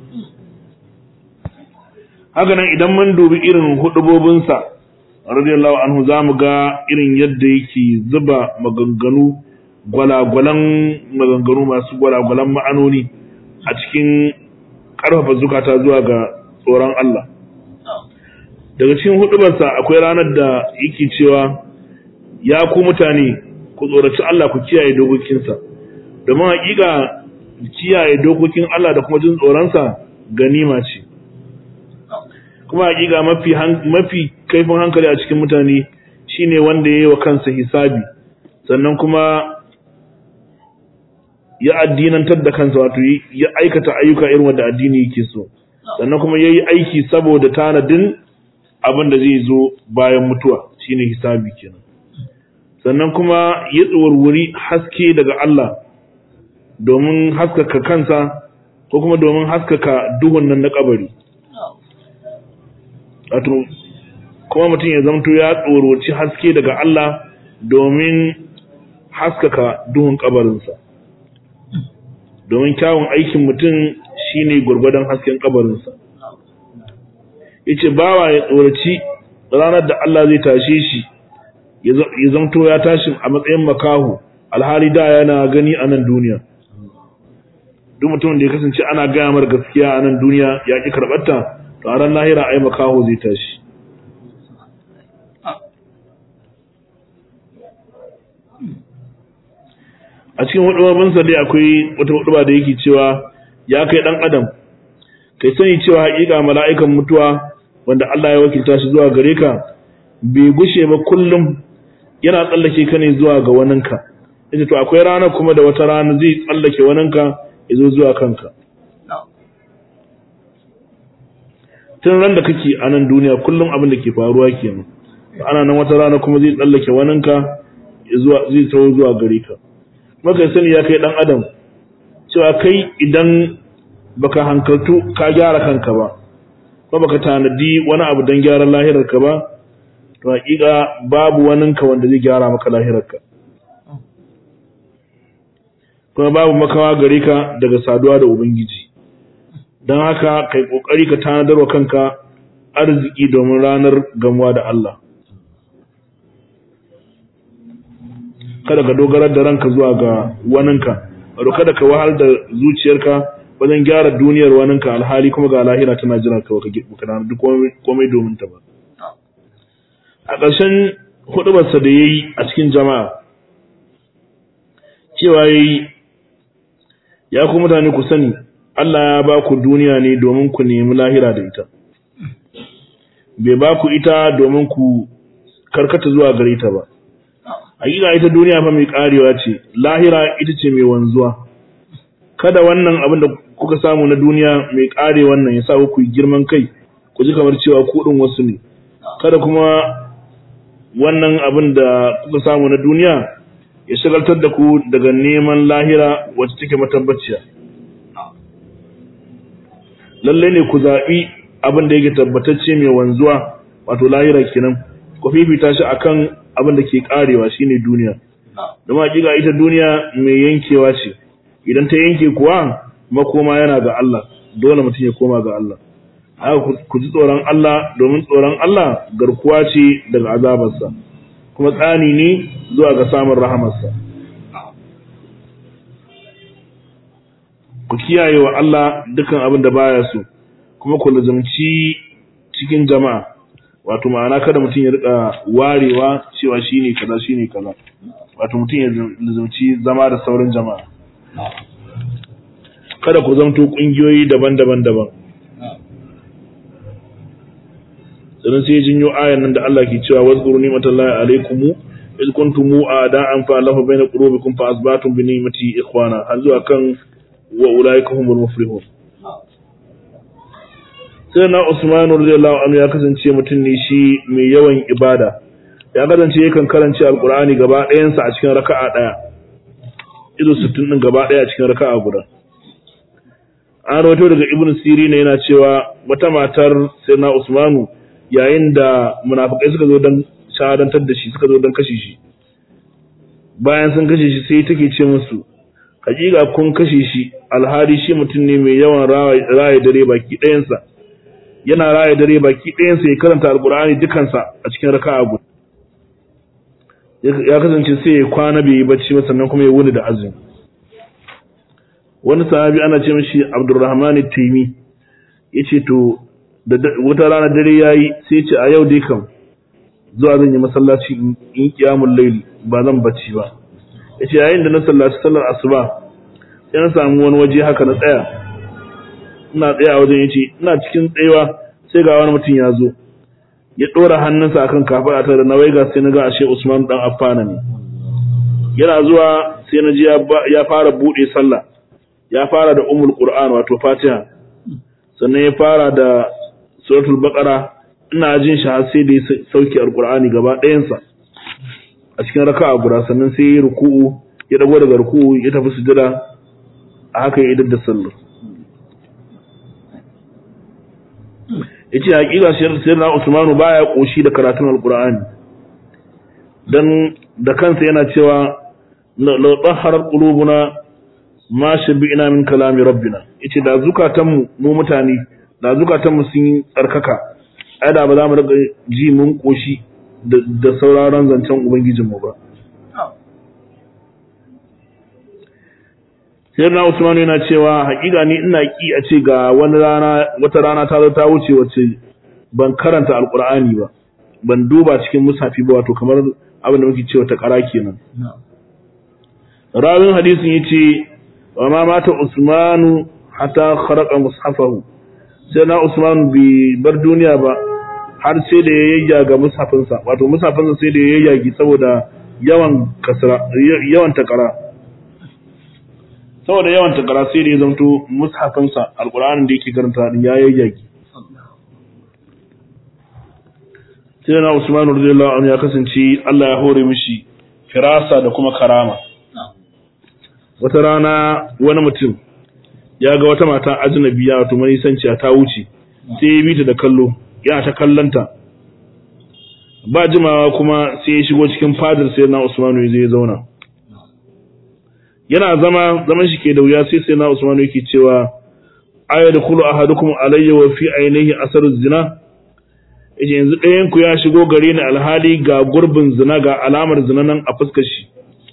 haka nan idan mun dubi irin hudubobinsa radiyallahu anhu za mu ga irin yadda yake zuba maganganu gwalagwalan maganganu masu gwalagwalan ma'anoni a cikin ƙarfafa zukata zuwa ga tsoron Allah daga cikin hudubarsa akwai ranar da yake cewa ya ku mutane ku tsoraci Allah ku kiyaye dokokinsa domin haƙiƙa kiyaye dokokin Allah da kuma jin tsoronsa ganima ce kuma hakika mafi mafi kaifin hankali a cikin mutane shine wanda yayi wa kansa hisabi sannan kuma ya addinantar da kansa wato ya aikata ayyuka irin wanda addini yake so sannan kuma yayi aiki saboda tanadin abin da zai zo bayan mutuwa shine hisabi kenan sannan kuma ya tsawarwuri haske daga Allah domin haskaka kansa ko kuma domin haskaka duhun nan na kabari wato kuma mutum ya zamto ya tsoroci haske daga Allah domin haskaka duhun kabarinsa domin kyawun aikin mutum shine gwargwadon hasken kabarinsa yace bawa ya tsoraci ranar da Allah zai tashe shi ya zamto ya tashi a matsayin makahu alhali da yana gani a nan duniya duk mutumin da ya kasance ana gaya mar gaskiya a nan duniya ya ƙi karɓarta to a ran lahira ai makaho zai tashi a cikin hudubabinsa dai akwai wata huduba da yake cewa ya kai dan adam kai sani cewa haƙiƙa mala'ikan mutuwa wanda Allah ya wakilta shi zuwa gare ka bai gushe ba kullum yana tsallake ka ne zuwa ga waninka yace to akwai rana kuma da wata rana zai tsallake waninka ya zo zuwa kanka tun ran da kake a nan duniya kullum abin da ke faruwa kenan ana nan wata rana kuma zai tsallake waninka zuwa zai tawo zuwa gare ka maka sani ya kai dan adam cewa kai idan baka hankaltu ka gyara kanka ba ko baka tanadi wani abu don gyaran lahirarka ba to hakika babu waninka wanda zai gyara maka lahirarka kuma babu makawa gare ka daga saduwa da ubangiji don haka kai kokari ka tanadar wa kanka arziki domin ranar gamuwa da Allah kada ka dogarar da ranka zuwa ga waninka wato kada ka wahal da zuciyarka wajen gyara duniyar waninka alhali kuma ga lahira tana jiran ka baka da duk komai domin ta ba a ƙarshen hudubarsa da yayi a cikin jama'a cewa yayi ya ku mutane ku sani Allah ya ba ku duniya ne domin ku nemi lahira da ita bai ba ku ita domin ku karkata zuwa gare ta ba hakika ita duniya fa mai karewa ce lahira ita ce mai wanzuwa kada wannan abin da kuka samu na duniya mai kare wannan ya sa ku girman kai ku ji kamar cewa ku din wasu ne kada kuma wannan abin da kuka samu na duniya ya shagaltar da ku daga neman lahira wacce take matabbaciya lalle ne ku zaɓi abin da yake tabbatacce mai wanzuwa wato lahira kenan ku fifita shi akan abin da ke karewa shine duniya don hakika ita duniya mai yankewa ce idan ta yanke kuwa makoma yana ga Allah dole mutum ya koma ga Allah haka ku ji tsoron Allah domin tsoron Allah garkuwa ce daga azabarsa kuma tsani ne zuwa ga samun rahamarsa ku kiyaye wa Allah dukan abin da baya so kuma ku lazumci cikin jama'a wato ma'ana kada mutum ya rika warewa cewa shine kaza shine kaza wato mutum ya lazumci zama da sauran jama'a kada ku zamto kungiyoyi daban-daban daban sannan sai jinyo ayan nan da Allah ke cewa wazkuru ni'matallahi alaikum iz kuntum a'da'an fa lahu baina qulubikum fa asbatum bi ni'mati ikhwana har zuwa kan wa ulaika humul muflihun sai na Usman radiyallahu anhu ya kasance mutum ne shi mai yawan ibada ya kasance yakan karance alqur'ani gaba ɗayansa a cikin raka'a ɗaya ido 60 din gaba ɗaya a cikin raka'a guda an rawaito daga ibn siri ne yana cewa wata matar sayyidina usmanu yayin da munafikai suka zo don shahadantar da shi suka zo don kashe shi bayan sun kashe shi sai take ce musu hakika kun kashe shi alhali shi mutum ne mai yawan raye dare baki ɗayansa yana raye dare baki ɗayansa ya karanta alkur'ani dukansa a cikin raka'a guda ya kasance sai ya kwana bai yi bacci ba sannan kuma ya wuni da azumi wani sahabi ana ce mishi Abdurrahman Taimi yace to da wata rana dare yayi sai ce a yau dai kam zuwa zan yi masallaci in kiyamul layl ba zan bacci ba yace yayin da na sallaci sallar asuba sai na samu wani waje haka na tsaya ina tsaya a wajen yace ina cikin tsayawa sai ga wani mutum ya zo ya dora hannunsa akan kafada ta da na waiga sai na ga ashe Usman dan Affana ne yana zuwa sai na ji ya fara bude sallah ya fara da umul qur'an wato fatiha sannan ya fara da suratul baqara ina jin shi har sai da ya sauke alqur'ani gaba ɗayan sa a cikin raka'a guda sannan sai ya ruku'u ya dago daga ruku'u ya tafi sujada a haka ya idar da sallar yace hakika sayyidina Usmanu baya koshi da karatun alqur'ani dan da kansa yana cewa la tahharat qulubuna ma shabi'na min kalami rabbina yace da zukatanmu mu mutane da zukatanmu sun yi tsarkaka ai da ba za mu riga ji mun koshi da sauraron zancen ubangijinmu ba sai na Usman yana cewa hakika ni ina ki a ce ga wani rana wata rana ta zo ta wuce wace ban karanta alqur'ani ba ban duba cikin musafi ba wato kamar abin da muke cewa ta kara kenan rawin hadisin yace wa ma mata Usmanu hatta kharaqa mushafahu sai na Usman bi bar duniya ba har sai da ya yayyaga mushafinsa wato mushafinsa sai da ya yayyagi saboda yawan kasra yawan takara saboda yawan takara sai da ya zanto mushafinsa alqur'anin da yake karanta din ya yayyagi sai na Usman radiyallahu anhu ya kasance Allah ya hore mishi firasa da kuma karama wata rana wani mutum ya ga wata mata ajnabiya wato manisanciya ta wuce sai ya bi ta da kallo yana ta kallanta ba jimawa kuma sai ya shigo cikin fadar sai na Usmanu ya zai zauna yana zama zaman shi ke da wuya sai sai na Usmanu yake cewa aya da kulu ahadukum alayya wa fi ainihi asaru zina yace yanzu ɗayan ku ya shigo gare ni alhali ga gurbin zina ga alamar zina nan a fuskar shi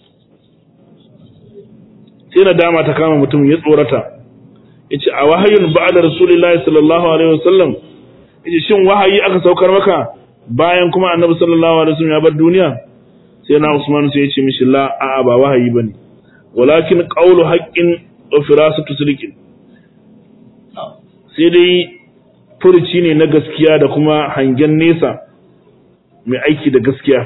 sai na dama ta kama mutum ya tsorata yace a wahayun ba'da rasulullahi sallallahu alaihi wasallam yace shin wahayi aka saukar maka bayan kuma annabi sallallahu alaihi wasallam ya bar duniya sai na Usman sai yace mishi la a'a ba wahayi bane walakin qawlu haqqin wa firasatu sidqin sai dai furuci ne na gaskiya da kuma hangen nesa mai aiki da gaskiya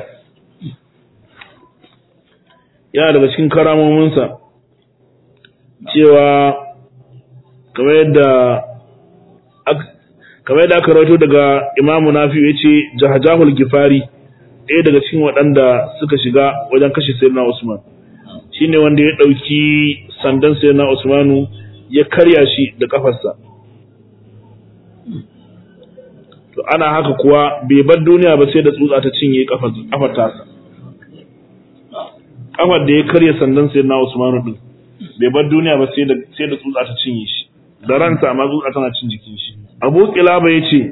yana daga cikin karamominsa cewa kamar yadda kamar yadda aka rawaito daga imamu nafi ya ce jahajahul gifari ɗaya daga cikin waɗanda suka shiga wajen kashe sayyidina usman shine wanda ya ɗauki sandan sayyidina usmanu ya karya shi da kafarsa to ana haka kuwa bai bar duniya ba sai da tsutsa ta cinye kafar tasa kafar da ya karya sandan sayyidina usmanu din bai bar duniya ba sai da sai da tsutsa ta cinye shi da ranta amma tsutsa tana cin jikin shi Abu Qilaba yace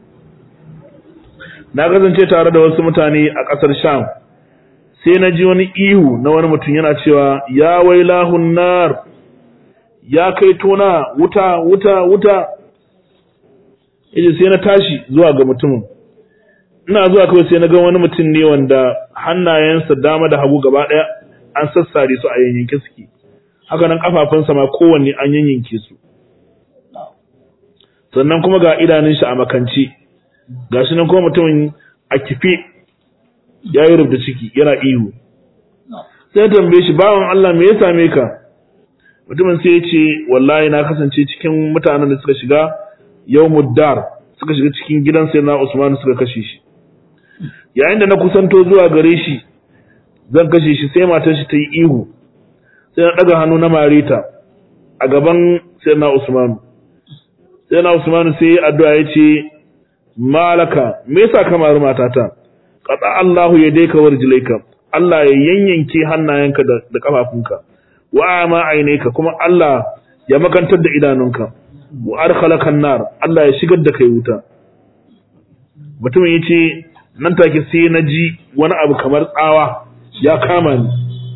na kasance tare da wasu mutane a ƙasar Sham sai na ji wani ihu na wani mutum yana cewa ya wailahun nar ya kai tona wuta wuta wuta yace sai na tashi zuwa ga mutumin ina zuwa kawai sai na ga wani mutum ne wanda hannayensa dama da hagu gaba ɗaya an sassare su a yanyanke suke haka nan kafafunsa ma kowanne an yanyanke su sannan kuma ga idanun shi a makance gashi nan kuma mutumin a kife ya yi rubda ciki yana ihu sai tambaye shi bawan Allah me ya same ka mutumin sai ya ce wallahi na kasance cikin mutanen da suka shiga yawmud dar suka shiga cikin gidan sai na Usman suka kashe shi yayin da na kusanto zuwa gare shi zan kashe shi sai matar shi ta yi ihu sai na daga hannu na marita a gaban sai na Usman sai na Usman sai addu'a ya ce malaka me yasa ka mari matata qata Allahu yadayka warjilayka Allah ya yanyanke hannayenka da, da kafafunka wa ma aineka kuma Allah ya makantar da idanunka wa arkhalaka nar Allah ya shigar da kai wuta mutumin yace nan take sai na ji wani abu kamar tsawa ya kama ni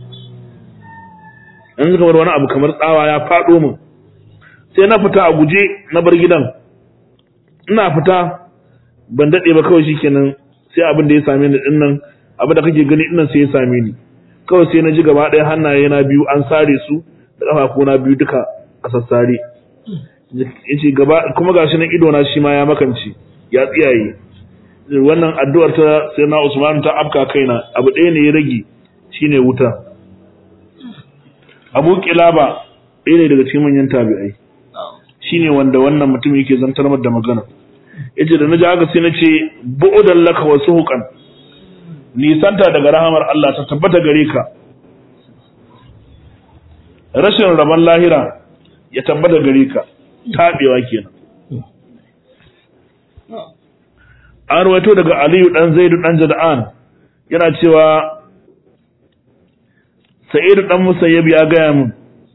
yanzu kamar wani abu kamar tsawa ya faɗo min sai na fita a guje na bar gidan ina fita ban daɗe ba kawai shikenan sai abin da ya same ni dinnan abin da kake gani dinnan sai ya same ni kawai sai na ji gaba ɗaya hannaye na biyu an sare su da ƙafafu na biyu duka a sassare yace gaba kuma gashi nan ido na shi ma ya makance ya tsiyaye wannan addu'ar ta sai na Usman ta afka kaina abu ɗaya ne ya rage shine wuta Abu Kilaba ɗaya ne daga cikin manyan tabi'ai shine wanda wannan mutum yake zantar da magana yace da naji haka sai nace bu'udan laka wa suhuqan nisanta daga rahamar Allah ta tabbata gare ka rashin rabon lahira ya tabbata gare ka tabewa kenan an rawaito daga Aliyu dan Zaidu dan Jada'an yana cewa Sa'idu dan Musayyib ya gaya min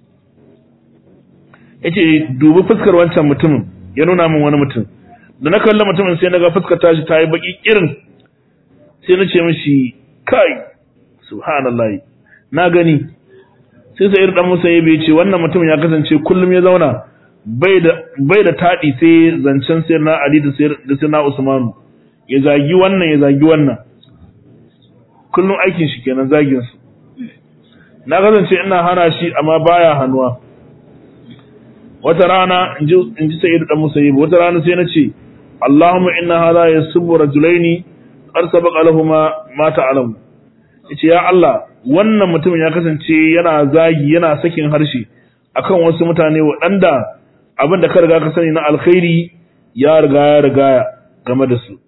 yace dubi fuskar wancan mutumin ya nuna min wani mutum da na kalla mutumin sai naga fuskar tashi ta yi baki irin sai na ce mishi kai subhanallahi na gani sai Sa'idu dan Musayyib ya ce wannan mutum ya kasance kullum ya zauna bai da bai da tadi sai zancen sai na Ali da sai na Usmanu ya zagi wannan ya zagi wannan kullum aikin shi kenan zagin su na kasance ina hana shi amma baya hannuwa wata rana in ji sa'idu dan musayyib wata rana sai na ce Allahumma inna hadha yasubbu rajulaini qad sabaqa lahumu ma ta'lamu yace ya Allah wannan mutumin ya kasance yana zagi yana sakin harshe akan wasu mutane waɗanda abin da ka riga ka sani na alkhairi ya riga ya riga game da su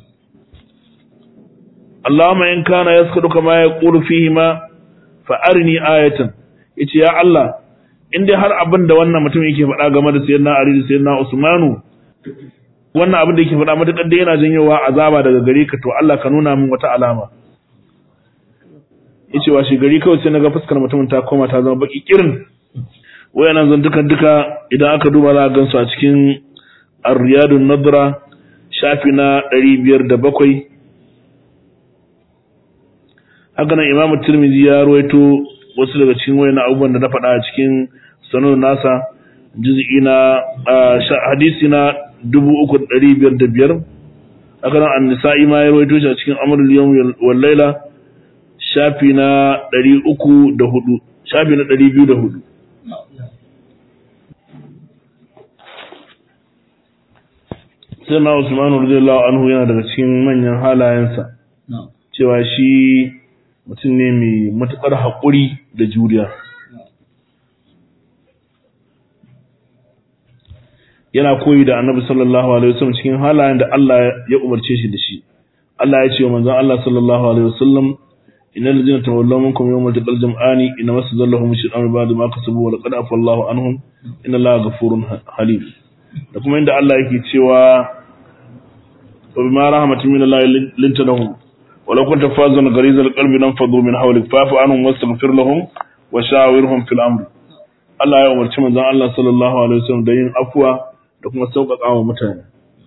Allahumma in kana yaskudu kama yaqulu fihi ma fa arini ayatan yace ya Allah in dai har abin da wannan mutum yake faɗa game da sayyidina Ali da sayyidina Usmanu wannan abin da yake faɗa matakar da yana janyowa azaba daga gare ka to Allah ka nuna min wata alama yace wa shi gari kawai sai naga fuskar mutumin ta koma ta zama baki kirin wayannan zan duka duka idan aka duba za a gansu a cikin Ar-Riyadun Nadra shafi na 507 haka nan Imam Tirmidhi ya ruwaito wasu daga cikin wayannan abubuwan da na faɗa a cikin sanar nasa juz'i na hadisi na 3505 haka nan An-Nisa'i ma ya ruwaito shi a cikin Amrul Yawm wal Layla shafi na 304 shafi na 204 sai na Usmanu radiyallahu anhu yana daga cikin manyan halayensa cewa shi mutum ne mai matuƙar haƙuri da juriya yana koyi da annabi sallallahu alaihi wasallam cikin halayen da Allah ya umarce shi da shi Allah ya ce wa manzon Allah sallallahu alaihi wasallam innal ladina tawallaw minkum yawmal taqal jam'ani inna masallahum shaytanu ba'da ma kasabu wa laqad afa Allahu anhum inna Allaha ghafurun halim da kuma inda Allah yake cewa wa bima rahmatin min Allah linta lahum ولو كنت فازا غريز القلب لانفضوا من حولك فاعف عنهم واستغفر لهم وشاورهم في الامر Allah ya umarci manzon Allah sallallahu alaihi wasallam da yin afwa da kuma sauƙaƙa wa mutane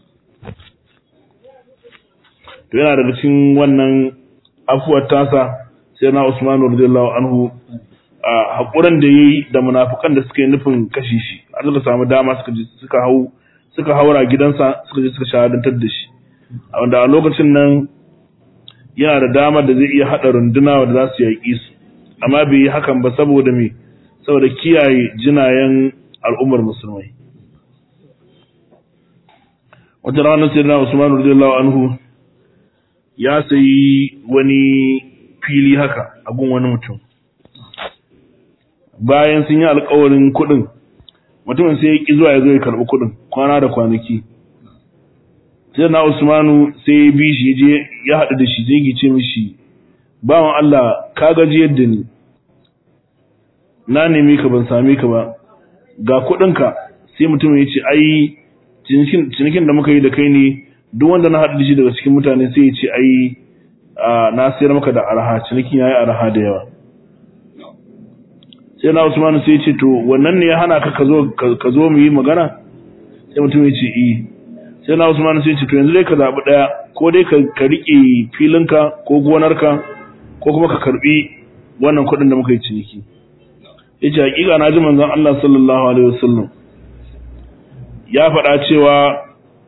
to yana daga cikin wannan afuwar tasa sai na Usman radiyallahu anhu a hakuran da yayi da munafikan da suka yi nufin kashi shi har suka samu dama suka je suka hau suka haura gidansa suka je suka shahadantar da shi a wanda a lokacin nan yana da damar da zai iya haɗa runduna wanda za su yaƙi su amma bai yi hakan ba saboda me saboda kiyaye jinayen al'ummar musulmai wata ranar sai na Usman radiyallahu anhu ya sayi wani fili haka a gun wani mutum bayan sun yi alkawarin kuɗin mutumin sai ya ƙi zuwa ya zo ya karɓi kuɗin kwana da kwanaki sai na Usmanu sai ya bi shi je ya haɗu da shi zai gice mishi bawan Allah ka gaji yadda ni na nemi ka ban same ka ba ga kuɗinka sai mutum ya ce ai cinikin da muka yi da kai ne duk wanda na haɗu da shi daga cikin mutane sai ya ce ai na sayar maka da arha cinikin ya yi arha da yawa sai na Usmanu sai ya ce to wannan ne ya hana ka ka zo mu yi magana sai mutum ya ce eh sai na Usman sai ce to yanzu dai ka zabi daya ko dai ka rike filinka ko gonarka ko kuma ka karbi wannan kuɗin da muka yi ciniki yace hakika na ji manzon Allah sallallahu alaihi wasallam ya faɗa cewa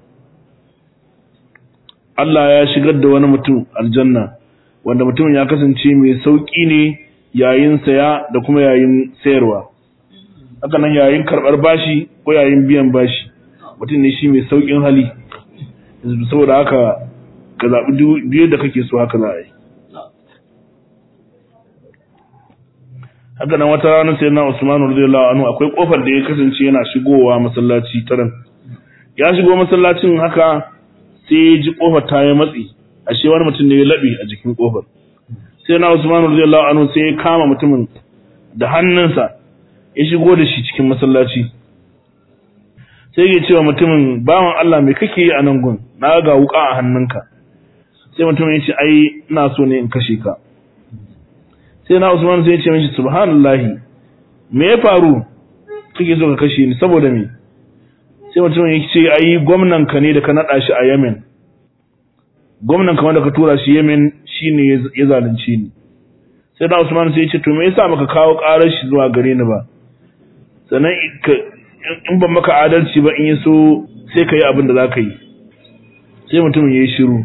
Allah ya shigar da wani mutum aljanna wanda mutumin ya kasance mai sauki ne yayin saya da kuma yayin sayarwa haka nan yayin karɓar bashi ko yayin biyan bashi mutum ne shi mai saukin hali saboda haka ka zaɓi biyu da kake so haka za a yi haka nan wata ranar sai na usmanu radiyallahu anhu akwai kofar da ya kasance yana shigowa masallaci ta nan ya shigo masallacin haka sai ya ji kofar ta yi matsi ashe wani mutum ne ya laɓe a jikin kofar sai na usmanu radiyallahu anhu sai ya kama mutumin da hannunsa ya shigo da shi cikin masallaci sai ya ce wa mutumin bawan Allah mai kake yi a nan gun na ga wuka a hannunka sai mutumin ya ce ai ina so ne in kashe ka sai na Usman sai ya ce mishi subhanallahi me ya faru kake so ka kashe ni saboda me sai mutumin ya ce ai gwamnan ka ne da ka nada shi a Yemen gwamnan ka wanda ka tura shi Yemen shine ya zalunce ni sai na Usman sai ya ce to me yasa baka kawo karar shi zuwa gare ni ba sannan in ban maka adalci ba in yi so sai ka yi abin da za ka yi sai mutumin ya yi shiru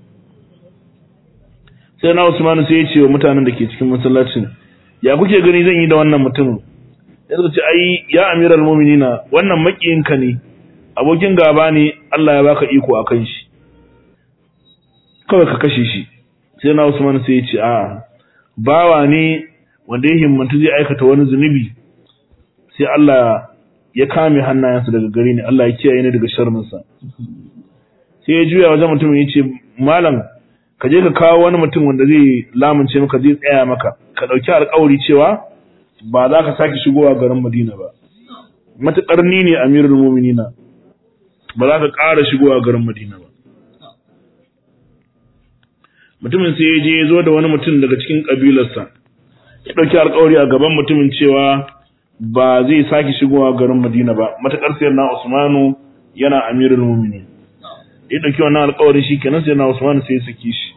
sai na usmanu sai ya ce wa mutanen da ke cikin masallacin ya kuke gani zan yi da wannan mutumin ya ce ai ya amiral muminina wannan makiyinka ne abokin gaba ne Allah ya baka iko a kan shi kawai ka kashe shi sai na usmanu sai ya ce a bawa ne wanda ya himmatu zai aikata wani zunubi sai Allah ya kame hannayensa daga gare ni Allah ya kiyaye ni daga sharrinsa sai ya juya wajen mutumin ya ce malam ka je ka kawo wani mutum wanda zai lamunce maka zai tsaya maka ka ɗauki alƙawari cewa ba za ka sake shigowa garin Madina ba matuƙar ni ne amirul mu'minina ba za ka ƙara shigowa garin Madina ba mutumin sai ya je ya zo da wani mutum daga cikin ƙabilarsa ya ɗauki alƙawari a gaban mutumin cewa ba zai sake shigowa garin Madina ba matakar sayar na Usmanu yana amirul mu'minin ya dauki wannan alƙawarin shi kenan sai na Usmanu sai ya saki shi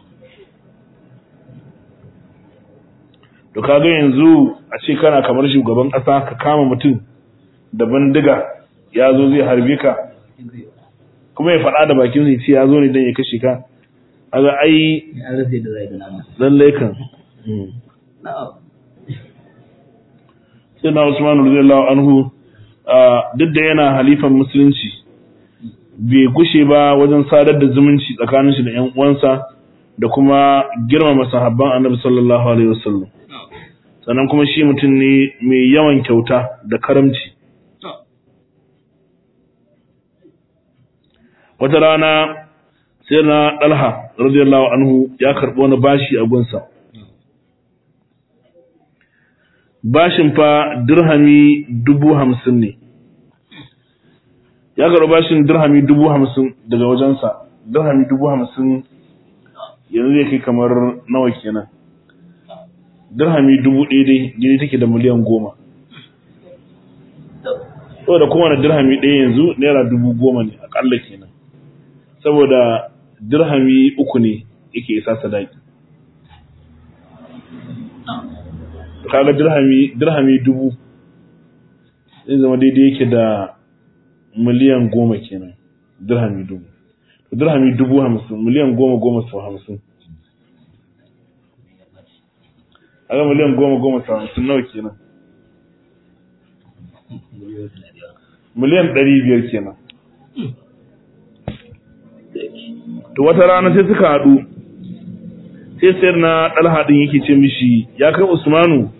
to kaga yanzu a ce kana kamar shugaban ƙasa ka kama mutum da bandiga ya zo zai harbe ka kuma ya faɗa da bakin sai ce ya zo ne don ya kashe ka kaga ai lallai kan sai na Usman radiyallahu anhu duk da yana halifan musulunci bai gushe ba wajen sadar da zumunci tsakanin shi da ƴan uwansa da kuma girmama sahabban Annabi sallallahu alaihi wasallam sannan kuma shi mutum ne mai yawan kyauta da karamci wata rana sai na Dalha radiyallahu anhu ya karɓi wani bashi a gunsa bashin fa dirhami dubu hamsin ne ya karɓi bashin dirhami dubu hamsin daga wajensa dirhami dubu hamsin yanzu zai kai kamar nawa kenan dirhami dubu ɗaya dai gini take da miliyan goma saboda kowane dirhami ɗaya yanzu naira dubu goma ne akalla kenan saboda dirhami uku ne yake isa sadaki kaga dirhami dirhami dubu zai zama daidai yake da miliyan goma kenan dirhami dubu to dirhami dubu hamsin miliyan goma goma sau hamsin kaga miliyan goma goma sau hamsin nawa kenan miliyan ɗari biyar kenan to wata rana sai suka haɗu sai sayar na ɗalha ɗin yake ce mishi ya kai usmanu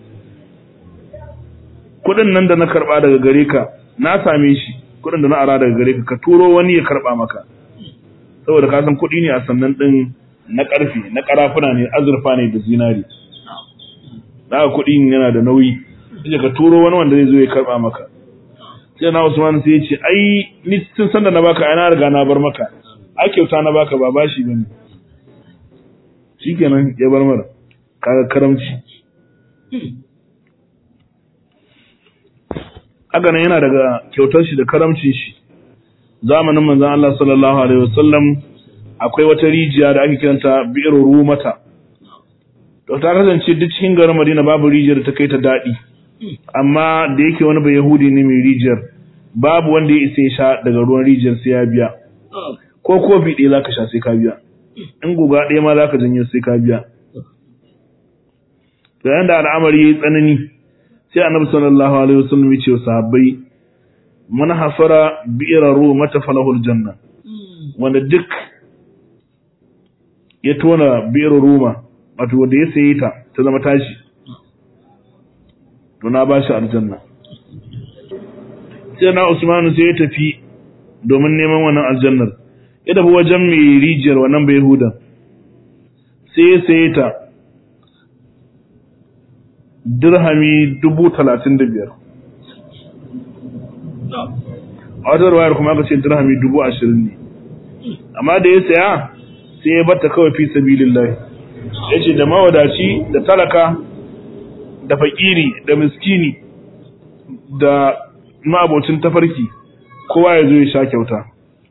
kuɗin nan da na karɓa daga gare ka na same shi kuɗin da na ara daga gare ka ka turo wani ya karɓa maka saboda ka san kuɗi ne a sannan ɗin na ƙarfe na ƙarafuna ne azurfa ne da zinari da kuɗi yana da nauyi sai ka turo wani wanda zai zo ya karɓa maka sai na Usman sai ya ce ai ni tun san da na baka ai na riga na bar maka ai kyauta na baka ba bashi bane shikenan ya bar mara kaga karamci haka nan yana daga kyautar shi da karamcin shi zamanin manzon Allah sallallahu alaihi wasallam akwai wata rijiya da ake kiranta bi'ir rumata to ta kasance duk cikin garin Madina babu rijiyar ta kai ta dadi amma da yake wani bai Yahudi ne mai rijiyar babu wanda ya isa ya sha daga ruwan rijiyar sai ya biya ko kofi ɗaya zaka sha sai ka biya in guga ɗaya ma zaka janyo sai ka biya da yanda al'amari yayi tsanani sai annabi sallallahu alaihi wasallam ya ce wa sahabbai man hafara bi'ra rumata falahul janna wanda duk ya tona bi'ra ruma wato wanda ya saye ta ta zama tashi to na bashi aljanna sai na Usman sai ya tafi domin neman wannan aljannar ya tafi wajen mai rijiyar wannan bai huda sai ya saye ta dirhami dubu talatin da biyar a wata ruwayar kuma aka ce dirhami dubu ashirin ne amma da ya saya sai ya bata kawai fi sabilillahi ya ce da mawadaci da talaka da fakiri da miskini da ma'abocin tafarki kowa ya zo ya sha kyauta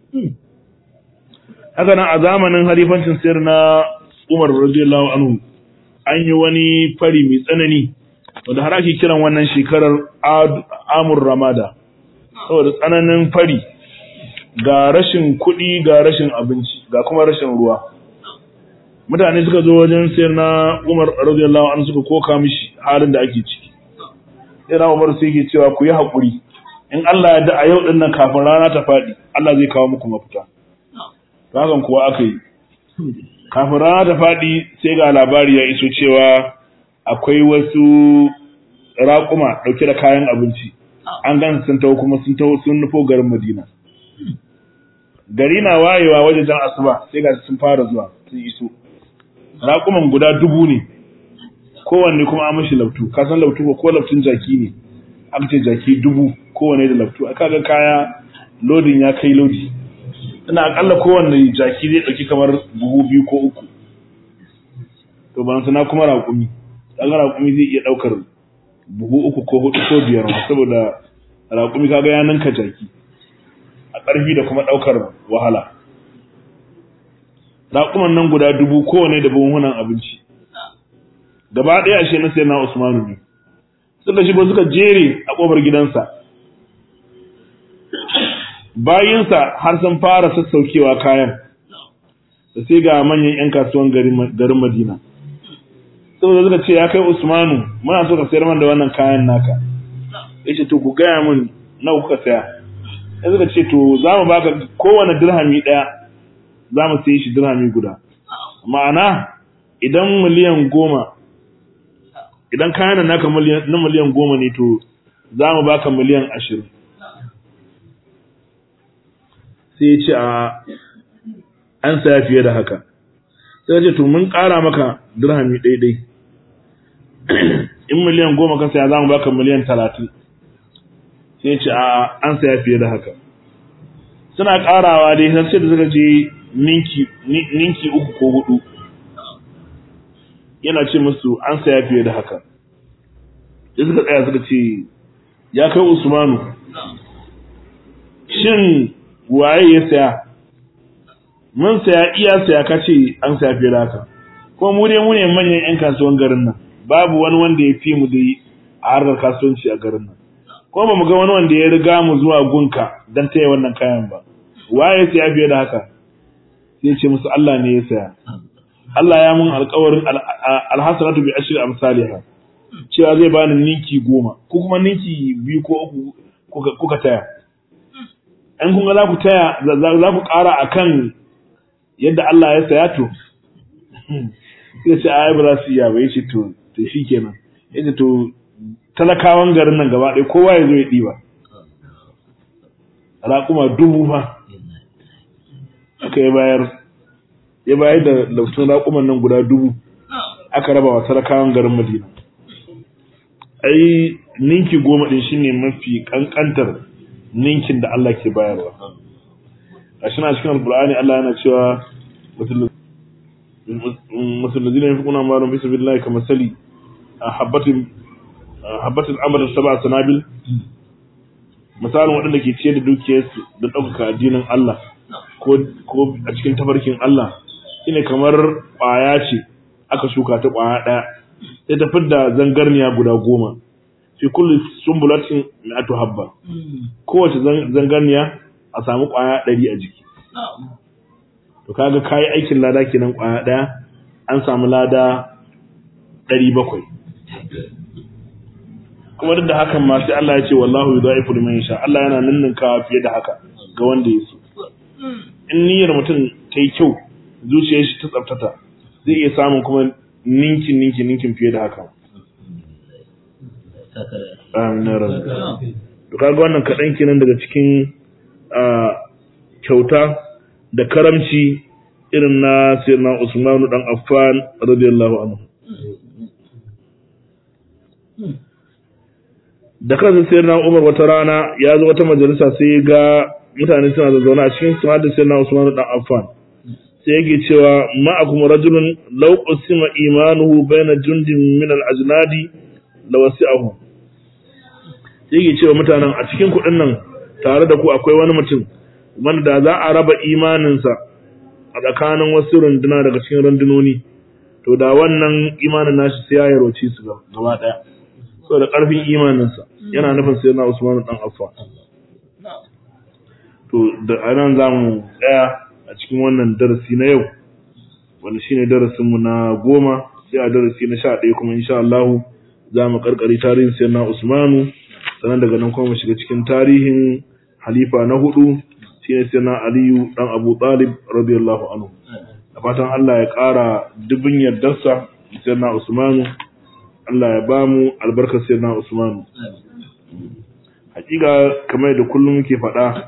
haka nan a zamanin halifancin sayar na umar radiyallahu anhu an yi wani fari mai tsanani wanda har ake kiran wannan shekarar amur ramada saboda tsananin fari ga rashin kuɗi ga rashin abinci ga kuma rashin ruwa mutane suka zo wajen sayar na umar radiyallahu anhu suka koka mishi halin da ake ciki sai na umar sai yake cewa ku yi haƙuri in Allah ya da a yau dinnan kafin rana ta faɗi Allah zai kawo muku mafita hakan kuwa aka yi kafin rana ta faɗi sai ga labari ya iso cewa akwai wasu raƙuma ɗauke da kayan abinci an gan sun taho kuma sun taho sun nufo garin Madina gari na wayewa wajen jan asuba sai ga sun fara zuwa sun iso raƙuman guda dubu ne kowanne kuma an mashi lautu ka san lautu ko lautun jaki ne aka ce jaki dubu kowanne da lautu aka ga kaya lodin ya kai lodi ina akalla kowanne jaki zai ɗauki kamar buhu biyu ko uku to ban sana kuma raƙumi kaga raƙumi zai iya ɗaukar buhu uku ko hudu ko biyar saboda raƙumi kaga ya ninka jaki a ƙarfi da kuma ɗaukar wahala raƙuman nan guda dubu kowane da buhunan abinci gaba ɗaya ashe na na usmanu ne suka shigo suka jere a ƙofar gidansa bayinsa har sun fara sassaukewa kayan da sai ga manyan 'yan kasuwan garin madina saboda suka ce ya kai usmanu muna so ka sayar man da wannan kayan naka ya ce to ku gaya min nawa kuka saya ya suka ce to za mu baka kowane dirhami ɗaya za mu sayi shi dirhami guda ma'ana idan miliyan goma idan kayan naka na miliyan goma ne to za mu baka miliyan ashirin sai ya ce a an saya fiye da haka sai ya ce to mun ƙara maka dirhami ɗaiɗai in miliyan goma ka saya za mu baka miliyan talatin sai ya ce a an saya fiye da haka suna ƙarawa dai har sai da suka je ninki uku ko hudu yana ce musu an saya fiye da haka sai suka tsaya suka ce ya kai usmanu shin waye ya saya mun saya iya saya kace an saya fiye da haka ko mu dai mu ne manyan yan kasuwan garin nan babu wani wanda ya fi mu da a harkar kasuwanci a garin nan ko ba mu ga wani wanda ya riga mu zuwa gunka don taya wannan kayan ba waye ya saya fiye da haka sai ce musu Allah ne ya saya Allah ya mun alƙawarin alhasanatu bi ashri amsalha cewa zai bani ninki goma ko kuma ninki biyu ko uku kuka taya in kun ga za ku taya za ku ƙara akan yadda Allah ya saya to sai ce ai ba za su iya ba yace to to shikenan yace to talakawan garin nan gaba ɗaya kowa ya zo ya ɗiba raƙuma dubu fa aka yi bayar ya bayar da lautun raƙuman nan guda dubu aka raba wa talakawan garin madina ai ninki goma ɗin shine mafi ƙanƙantar ninkin da Allah ke bayarwa a shi na cikin alƙur'ani Allah yana cewa musulmi ne kuna marun bisa billahi kamar sali a habbatin habbatin amr sab'a sanabil misalin waɗanda ke ciyar da dukiyarsu da ɗaukaka addinin Allah ko ko a cikin tafarkin Allah shine kamar ƙwaya ce aka shuka ta ƙwaya ɗaya sai ta fidda zangarniya guda goma fi kulli sumbulatin mi'atu habba kowace zangarniya a samu ƙwaya ɗari a jiki to kaga kayi aikin lada kenan ƙwaya ɗaya an samu lada ɗari bakwai kuma duk da hakan ma sai Allah ya ce wallahu yudaifu liman yasha Allah yana ninninkawa fiye da haka ga wanda ya so in niyyar mutum ta yi kyau zuciyar shi ta tsaftata zai iya samun kuma ninkin ninkin ninkin fiye da haka amin ya rabu to kaga wannan kaɗan kenan daga cikin kyauta da karamci irin na sayyidina Usmanu dan Affan radiyallahu anhu da kansa sai na Umar wata rana ya zo wata majalisa sai ga mutane suna zazzauna a cikin su hadda sai na Usman dan Affan sai yake cewa ma'akum rajulun law qasima imanuhu baina jundin min al-ajnadi la wasi'ahu sai yake cewa mutanen a cikin kuɗin nan tare da ku akwai wani mutum wanda za a raba imaninsa a tsakanin wasu runduna daga cikin rundunoni to da wannan imanin nashi sai ya yaroci su gaba daya saboda ƙarfin imaninsa yana nufin sai na Usman dan Affan to da anan zamu tsaya a cikin wannan darasi na yau wanda shine darasin mu na goma sai a darasi na 11 kuma insha Allah zamu karkare tarihin sai na Usman sannan daga nan kuma mu shiga cikin tarihin halifa na hudu shine sai na Aliyu dan Abu Talib radiyallahu anhu da fatan Allah ya ƙara dubin yardarsa sai na Usmanu Allah ya ba mu albarkar sai na Usman. Hakika kamar da kullum muke faɗa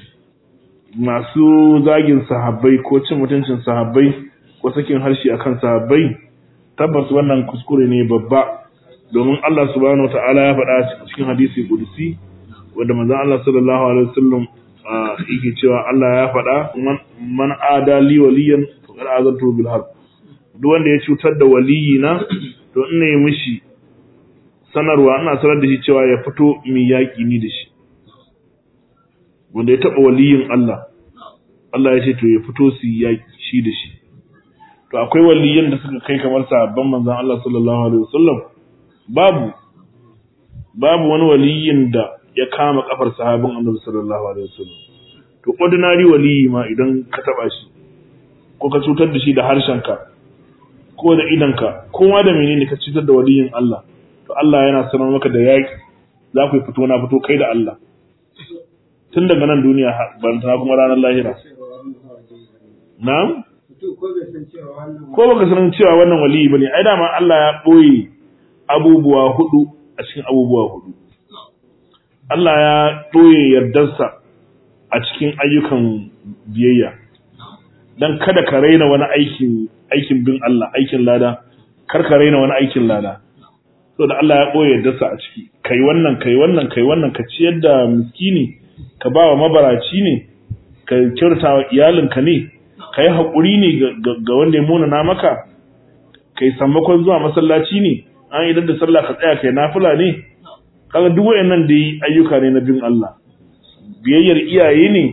masu zagin sahabbai ko cin mutuncin sahabbai ko sakin harshe akan sahabbai tabbas wannan kuskure ne babba domin Allah subhanahu wata'ala ya faɗa cikin hadisi kudusi wanda manzon Allah sallallahu alaihi wasallam yake cewa Allah ya faɗa man ada li waliyan faqad azantu bil harb duk wanda ya cutar da waliyina to ina yi mishi sanarwa ina sanar da shi cewa ya fito mai yaƙi ni da shi wanda ya taɓa waliyin Allah Allah ya ce to ya fito su yaƙi shi da shi to akwai waliyan da suka kai kamar sahabban manzon Allah sallallahu alaihi wasallam babu babu wani waliyin da ya kama kafar sahabin Annabi sallallahu alaihi wasallam to ordinary waliyi ma idan ka taba shi ko ka cutar da shi da harshenka ko da idanka kowa da menene ka cutar da waliyin Allah to Allah yana sanar maka da yaki za ku yi fito na fito kai da Allah tun daga nan duniya ban ta kuma ranar lahira na'am ko baka san cewa wannan waliyi bane ai dama Allah ya boye abubuwa hudu a cikin abubuwa hudu Allah ya boye yardarsa a cikin ayyukan biyayya dan kada ka raina wani aikin aikin bin Allah aikin lada kar ka raina wani aikin lada da Allah ya boye yardarsa a ciki kai wannan kai wannan kai wannan ka ciyar da miskini ka ba wa mabaraci ne ka kyauta wa iyalinka ne ka yi haƙuri ne ga wanda ya muna na maka ka yi sammakon zuwa masallaci ne an idan da sallah ka tsaya kai nafila ne kaga duk wayannan da yi ayyuka ne na bin Allah biyayyar iyaye ne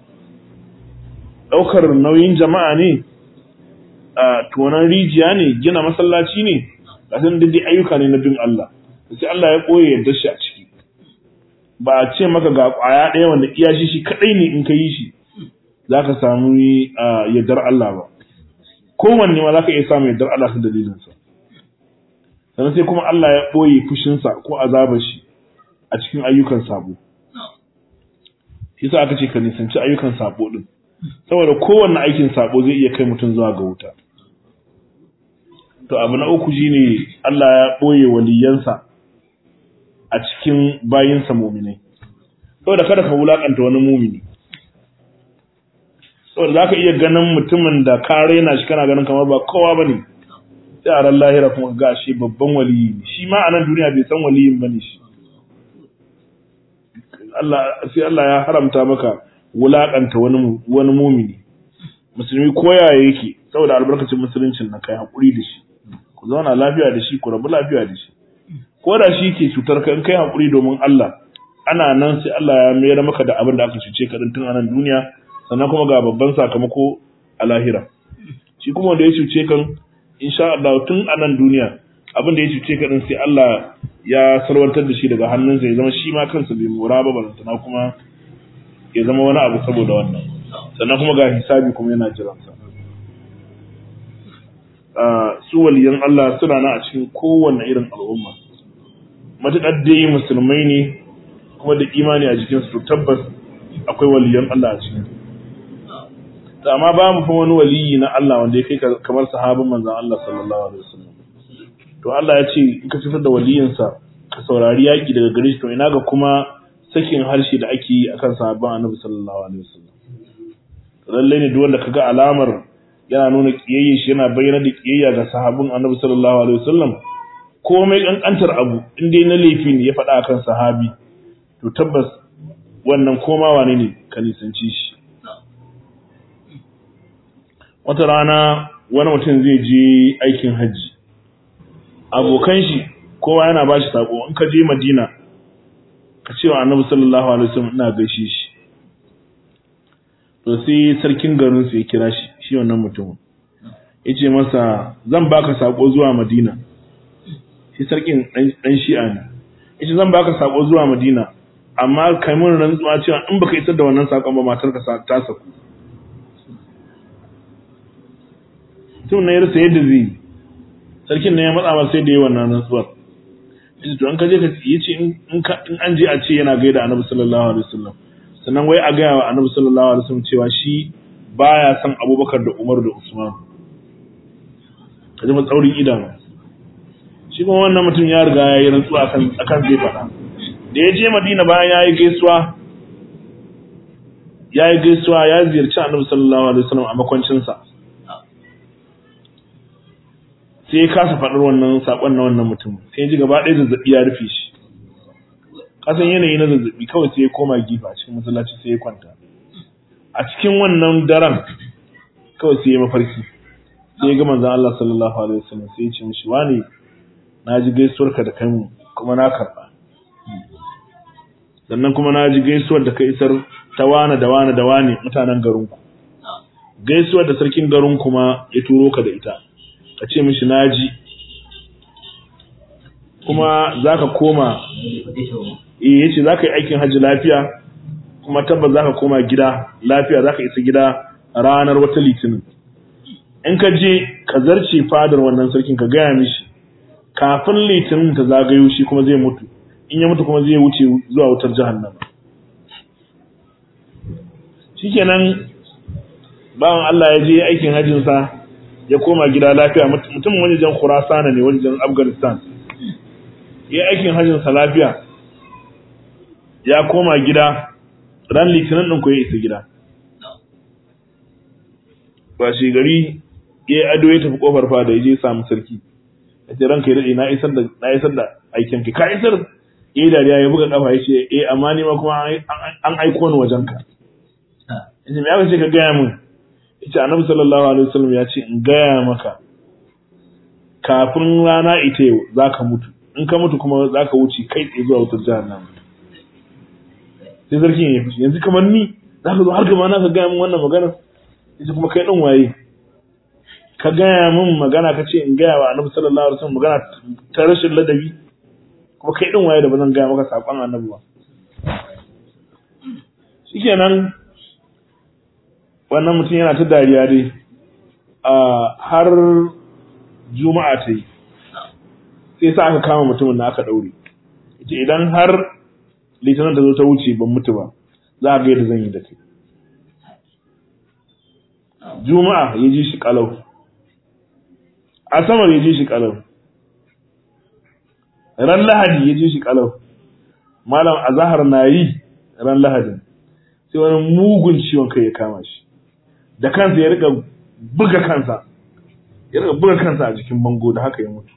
ɗaukar nauyin jama'a ne a tonan rijiya ne gina masallaci ne kasan duk ayyuka ne na bin Allah sai Allah ya ɓoye yadda shi a ciki ba a ce maka ga ƙwaya ɗaya wanda iya shi shi kaɗai ne in ka yi shi za ka samu yardar Allah ba kowanne ma za ka iya samun yardar Allah ta dalilinsa sannan sai kuma Allah ya ɓoye fushinsa ko azabar shi a cikin ayyukan sabo shi sa aka ce ka nisanci ayyukan sabo ɗin saboda kowanne aikin sabo zai iya kai mutum zuwa ga wuta to abu na uku shine Allah ya boye waliyansa a cikin bayinsa mu'minai saboda kada ka wulakanta wani mumini saboda zaka iya ganin mutumin da ka raina shi kana ganin kamar ba kowa bane sai a ran lahira kuma ga shi babban waliyi ne shi ma a nan duniya bai san waliyin bane shi Allah sai Allah ya haramta maka wulakanta wani wani mumini musulmi koya yake saboda albarkacin musuluncin na kai hakuri da shi ku zauna lafiya da shi ku rabu lafiya da shi ko da shi ke cutar ka in kai hakuri domin Allah ana nan sai Allah ya mayar maka da abin da aka cuce ka din tun a nan duniya sannan kuma ga babban sakamako a lahira shi kuma wanda ya cuce kan insha Allah tun a nan duniya abin da ya cuce ka din sai Allah ya salwantar da shi daga hannunsa ya zama shi ma kansa bai mura ba balantana kuma ya zama wani abu saboda wannan sannan kuma ga hisabi kuma yana jiransa su waliyan Allah suna na a cikin kowanne irin al'umma matuƙar dai musulmai ne kuma da imani a jikinsu to tabbas akwai waliyan Allah a cikin to amma ba mu fa wani waliyi na Allah wanda ya kai kamar sahabin manzon Allah sallallahu alaihi wasallam to Allah ya ce in ka fitar da waliyinsa ka saurari yaki daga gare shi to ina ga kuma sakin harshe da ake yi akan sahabban Annabi sallallahu alaihi wasallam lallai ne duk wanda kaga alamar yana nuna kiyayye shi yana bayyana da kiyayya ga sahabin Annabi sallallahu alaihi wasallam komai kankantar abu in dai na laifi ne ya faɗa akan sahabi to tabbas wannan koma wane ne ka nisanci shi wata rana wani mutum zai je aikin hajji abokan shi kowa yana ba shi sako in ka je madina ka ce wa annabi sallallahu alaihi wasallam ina gaishe shi to sai sarkin garin su ya kira shi shi wannan mutumin yace masa zan baka sako zuwa madina shi sarkin dan shi'a ne yace zan baka sako zuwa madina amma kai mun rantsuwa cewa in baka isar da wannan sakon ba matarka ta saku tun na yarsa yadda zai yi sarkin ne ya matsa masa sai da yi wannan rantsuwar yace to an ka je ka yace in in an je a ce yana gaida annabi sallallahu alaihi wasallam sannan wai a gaya wa annabi sallallahu alaihi wasallam cewa shi baya son abubakar da umar da usman kaji matsaurin idanu shi kuma wannan mutum ya riga ya yi rantsuwa akan akan zai faɗa da ya je madina bayan ya yi gaisuwa ya yi gaisuwa ya ziyarci annabi sallallahu alaihi wasallam a makwancinsa sai ya kasa faɗar wannan saƙon na wannan mutum sai ya ji gaba ɗaya zazzaɓi ya rufe shi kasan yanayi na zazzaɓi kawai sai ya koma gifa cikin masallaci sai ya kwanta a cikin wannan daren kawai sai ya mafarki sai ya ga manzon Allah sallallahu alaihi wasallam sai ya ce mishi wani na ji gaisuwarka da kai mu kuma na karɓa sannan kuma na ji gaisuwar da ka isar ta wane da wane da wane mutanen garinku gaisuwar da sarkin garin kuma ya turo ka da ita ka ce mishi na ji kuma za ka koma eh ya ce za ka yi aikin hajji lafiya kuma tabbas za ka koma gida lafiya za ka isa gida ranar wata litinin in ka je ka zarce fadar wannan sarkin ka gaya mishi kafin litinin ta zagayo shi kuma zai mutu in ya mutu kuma zai wuce zuwa wutar jahannama shikenan bawan Allah ya je aikin hajjinsa ya koma gida lafiya mutumin wajen Khurasana ne wajen Afghanistan ya aikin hajjinsa lafiya ya koma gida ran litinin ɗin ko ya isa gida ba shi gari ya ado ya tafi kofar fada ya je samu sarki ya ce ranka ya daɗe na isar da na isar da aikin ki ka isar eh dariya ya buga kafa ya ce eh amma ni ma kuma an aiko ni wajen ka yace me aka ce ka gaya min yace annabi sallallahu alaihi wasallam ya ce in gaya maka kafin rana ita yau zaka mutu in ka mutu kuma zaka wuce kai tsaye zuwa wutar jahannama sai sarkin ya fushi yanzu kamar ni zaka zo har gaba na ka gaya min wannan magana yace kuma kai din waye ka gaya min magana ka ce in gaya wa annabi sallallahu alaihi wasallam magana ta rashin ladabi kuma kai din waye da bazan gaya maka sakon annabi ba shikenan wannan mutum yana ta dariya dai a har juma'a ta yi sai sa aka kama mutumin da aka daure ita idan har litinin da zo ta wuce ban mutu ba za a ga yadda zan yi da kai juma'a ya ji shi kalau asabar ya ji shi kalau ran lahadi ya ji shi kalau malam azahar na yi ran lahadin sai wani mugun ciwon kai ya kama shi da kansa ya rika buga kansa ya rika buga kansa a jikin bango da haka ya mutu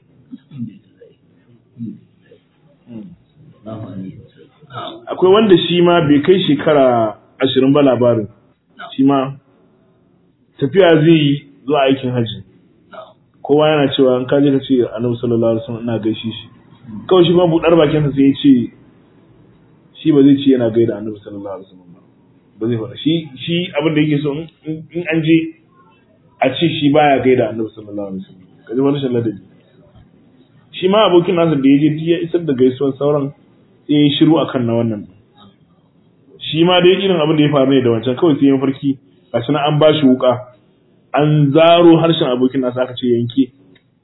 akwai wanda shi ma bai kai shekara ashirin ba labarin shi ma tafiya zai yi zuwa aikin hajji kowa yana cewa in kaje ka ce annabi sallallahu alaihi wasallam ina gaishe shi kawai shi ma budar bakinsa sai ya ce shi ba zai ce yana gaida annabi sallallahu alaihi wasallam ba ba zai faɗa shi shi abin da yake so in an je a ce shi baya gaida annabi sallallahu alaihi wasallam kaje wani shan ladabi shi ma abokin nasa da ya je ya isar da gaisuwar sauran sai ya shiru akan na wannan shi ma dai irin abin da ya faru ne da wancan kawai sai ya farki gashi na an ba shi wuka an zaro harshen abokin nasa aka ce yanke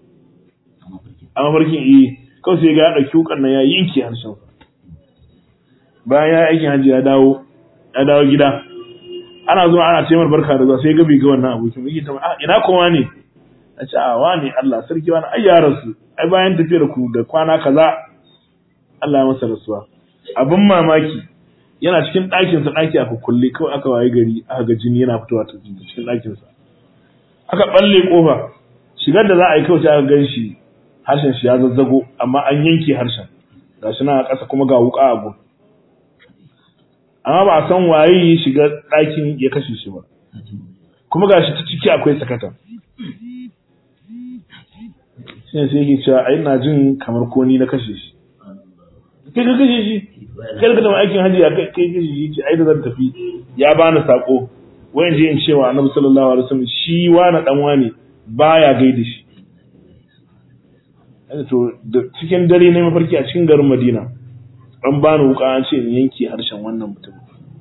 a mafarkin iya kawai sai ga ya ɗauki wukan nan ya yanke harshen bayan ya aikin hajji ya dawo ya dawo gida ana zuwa ana taimar barka da zuwa sai ga bai ga wannan abokin yake ta ah ina kuma ne a ce a wani Allah sarki wani ai ya rasu ai bayan tafiyar ku da kwana kaza Allah ya masa rasuwa abin mamaki yana cikin ɗakin sa ɗaki aka kulle kawai aka waye gari aka ga jini yana fitowa ta cikin ɗakin sa aka balle kofa shigar da za a yi kawai sai aka gan shi harshen shi ya zazzago amma an yanke harshen gashi na ƙasa kuma ga wuka a gun amma ba a san waye ya shiga ɗakin ya kashe shi ba kuma gashi ta ciki akwai sakata shi ne sai yake cewa ai na jin kamar ko ni na kashe shi kai ka kashe shi kai ka tafi aikin hajji ya kai kashe shi ce ai da zan tafi ya bani sako wayan je in cewa annabi sallallahu alaihi wasallam shi wani dan wani baya gaida shi to da cikin dare ne mafarki a cikin garin Madina an bani wuka an ce in yanke harshen wannan mutum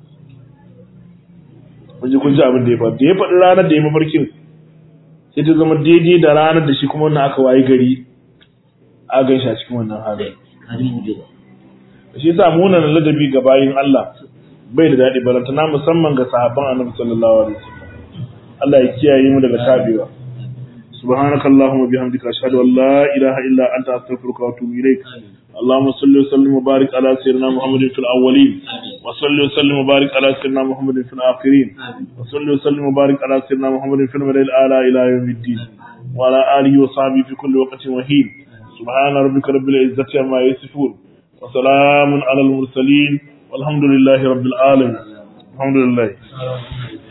kun ji kun ji abin da ya faru da ya faɗi ranar da ya mafarkin sai ta zama daidai da ranar da shi kuma wannan aka waye gari a gan shi a cikin wannan halin shi yasa munan ladabi ga bayin Allah bai da daɗi barantana musamman ga sahabban annabi sallallahu alaihi wasallam Allah ya kiyaye mu daga tabewa سبحانك اللهم وبحمدك أشهد أن لا إله إلا أنت أستغفرك وأتوب إليك اللهم صل وسلم وبارك على سيدنا محمد في الأولين وصل وسلم وبارك على سيدنا محمد في الآخرين وصل وسلم وبارك على سيدنا محمد في الملأ الأعلى إلى يوم الدين وعلى آله وصحبه في كل وقت وحين سبحان ربك رب العزة عما يصفون وسلام على المرسلين والحمد لله رب العالمين الحمد لله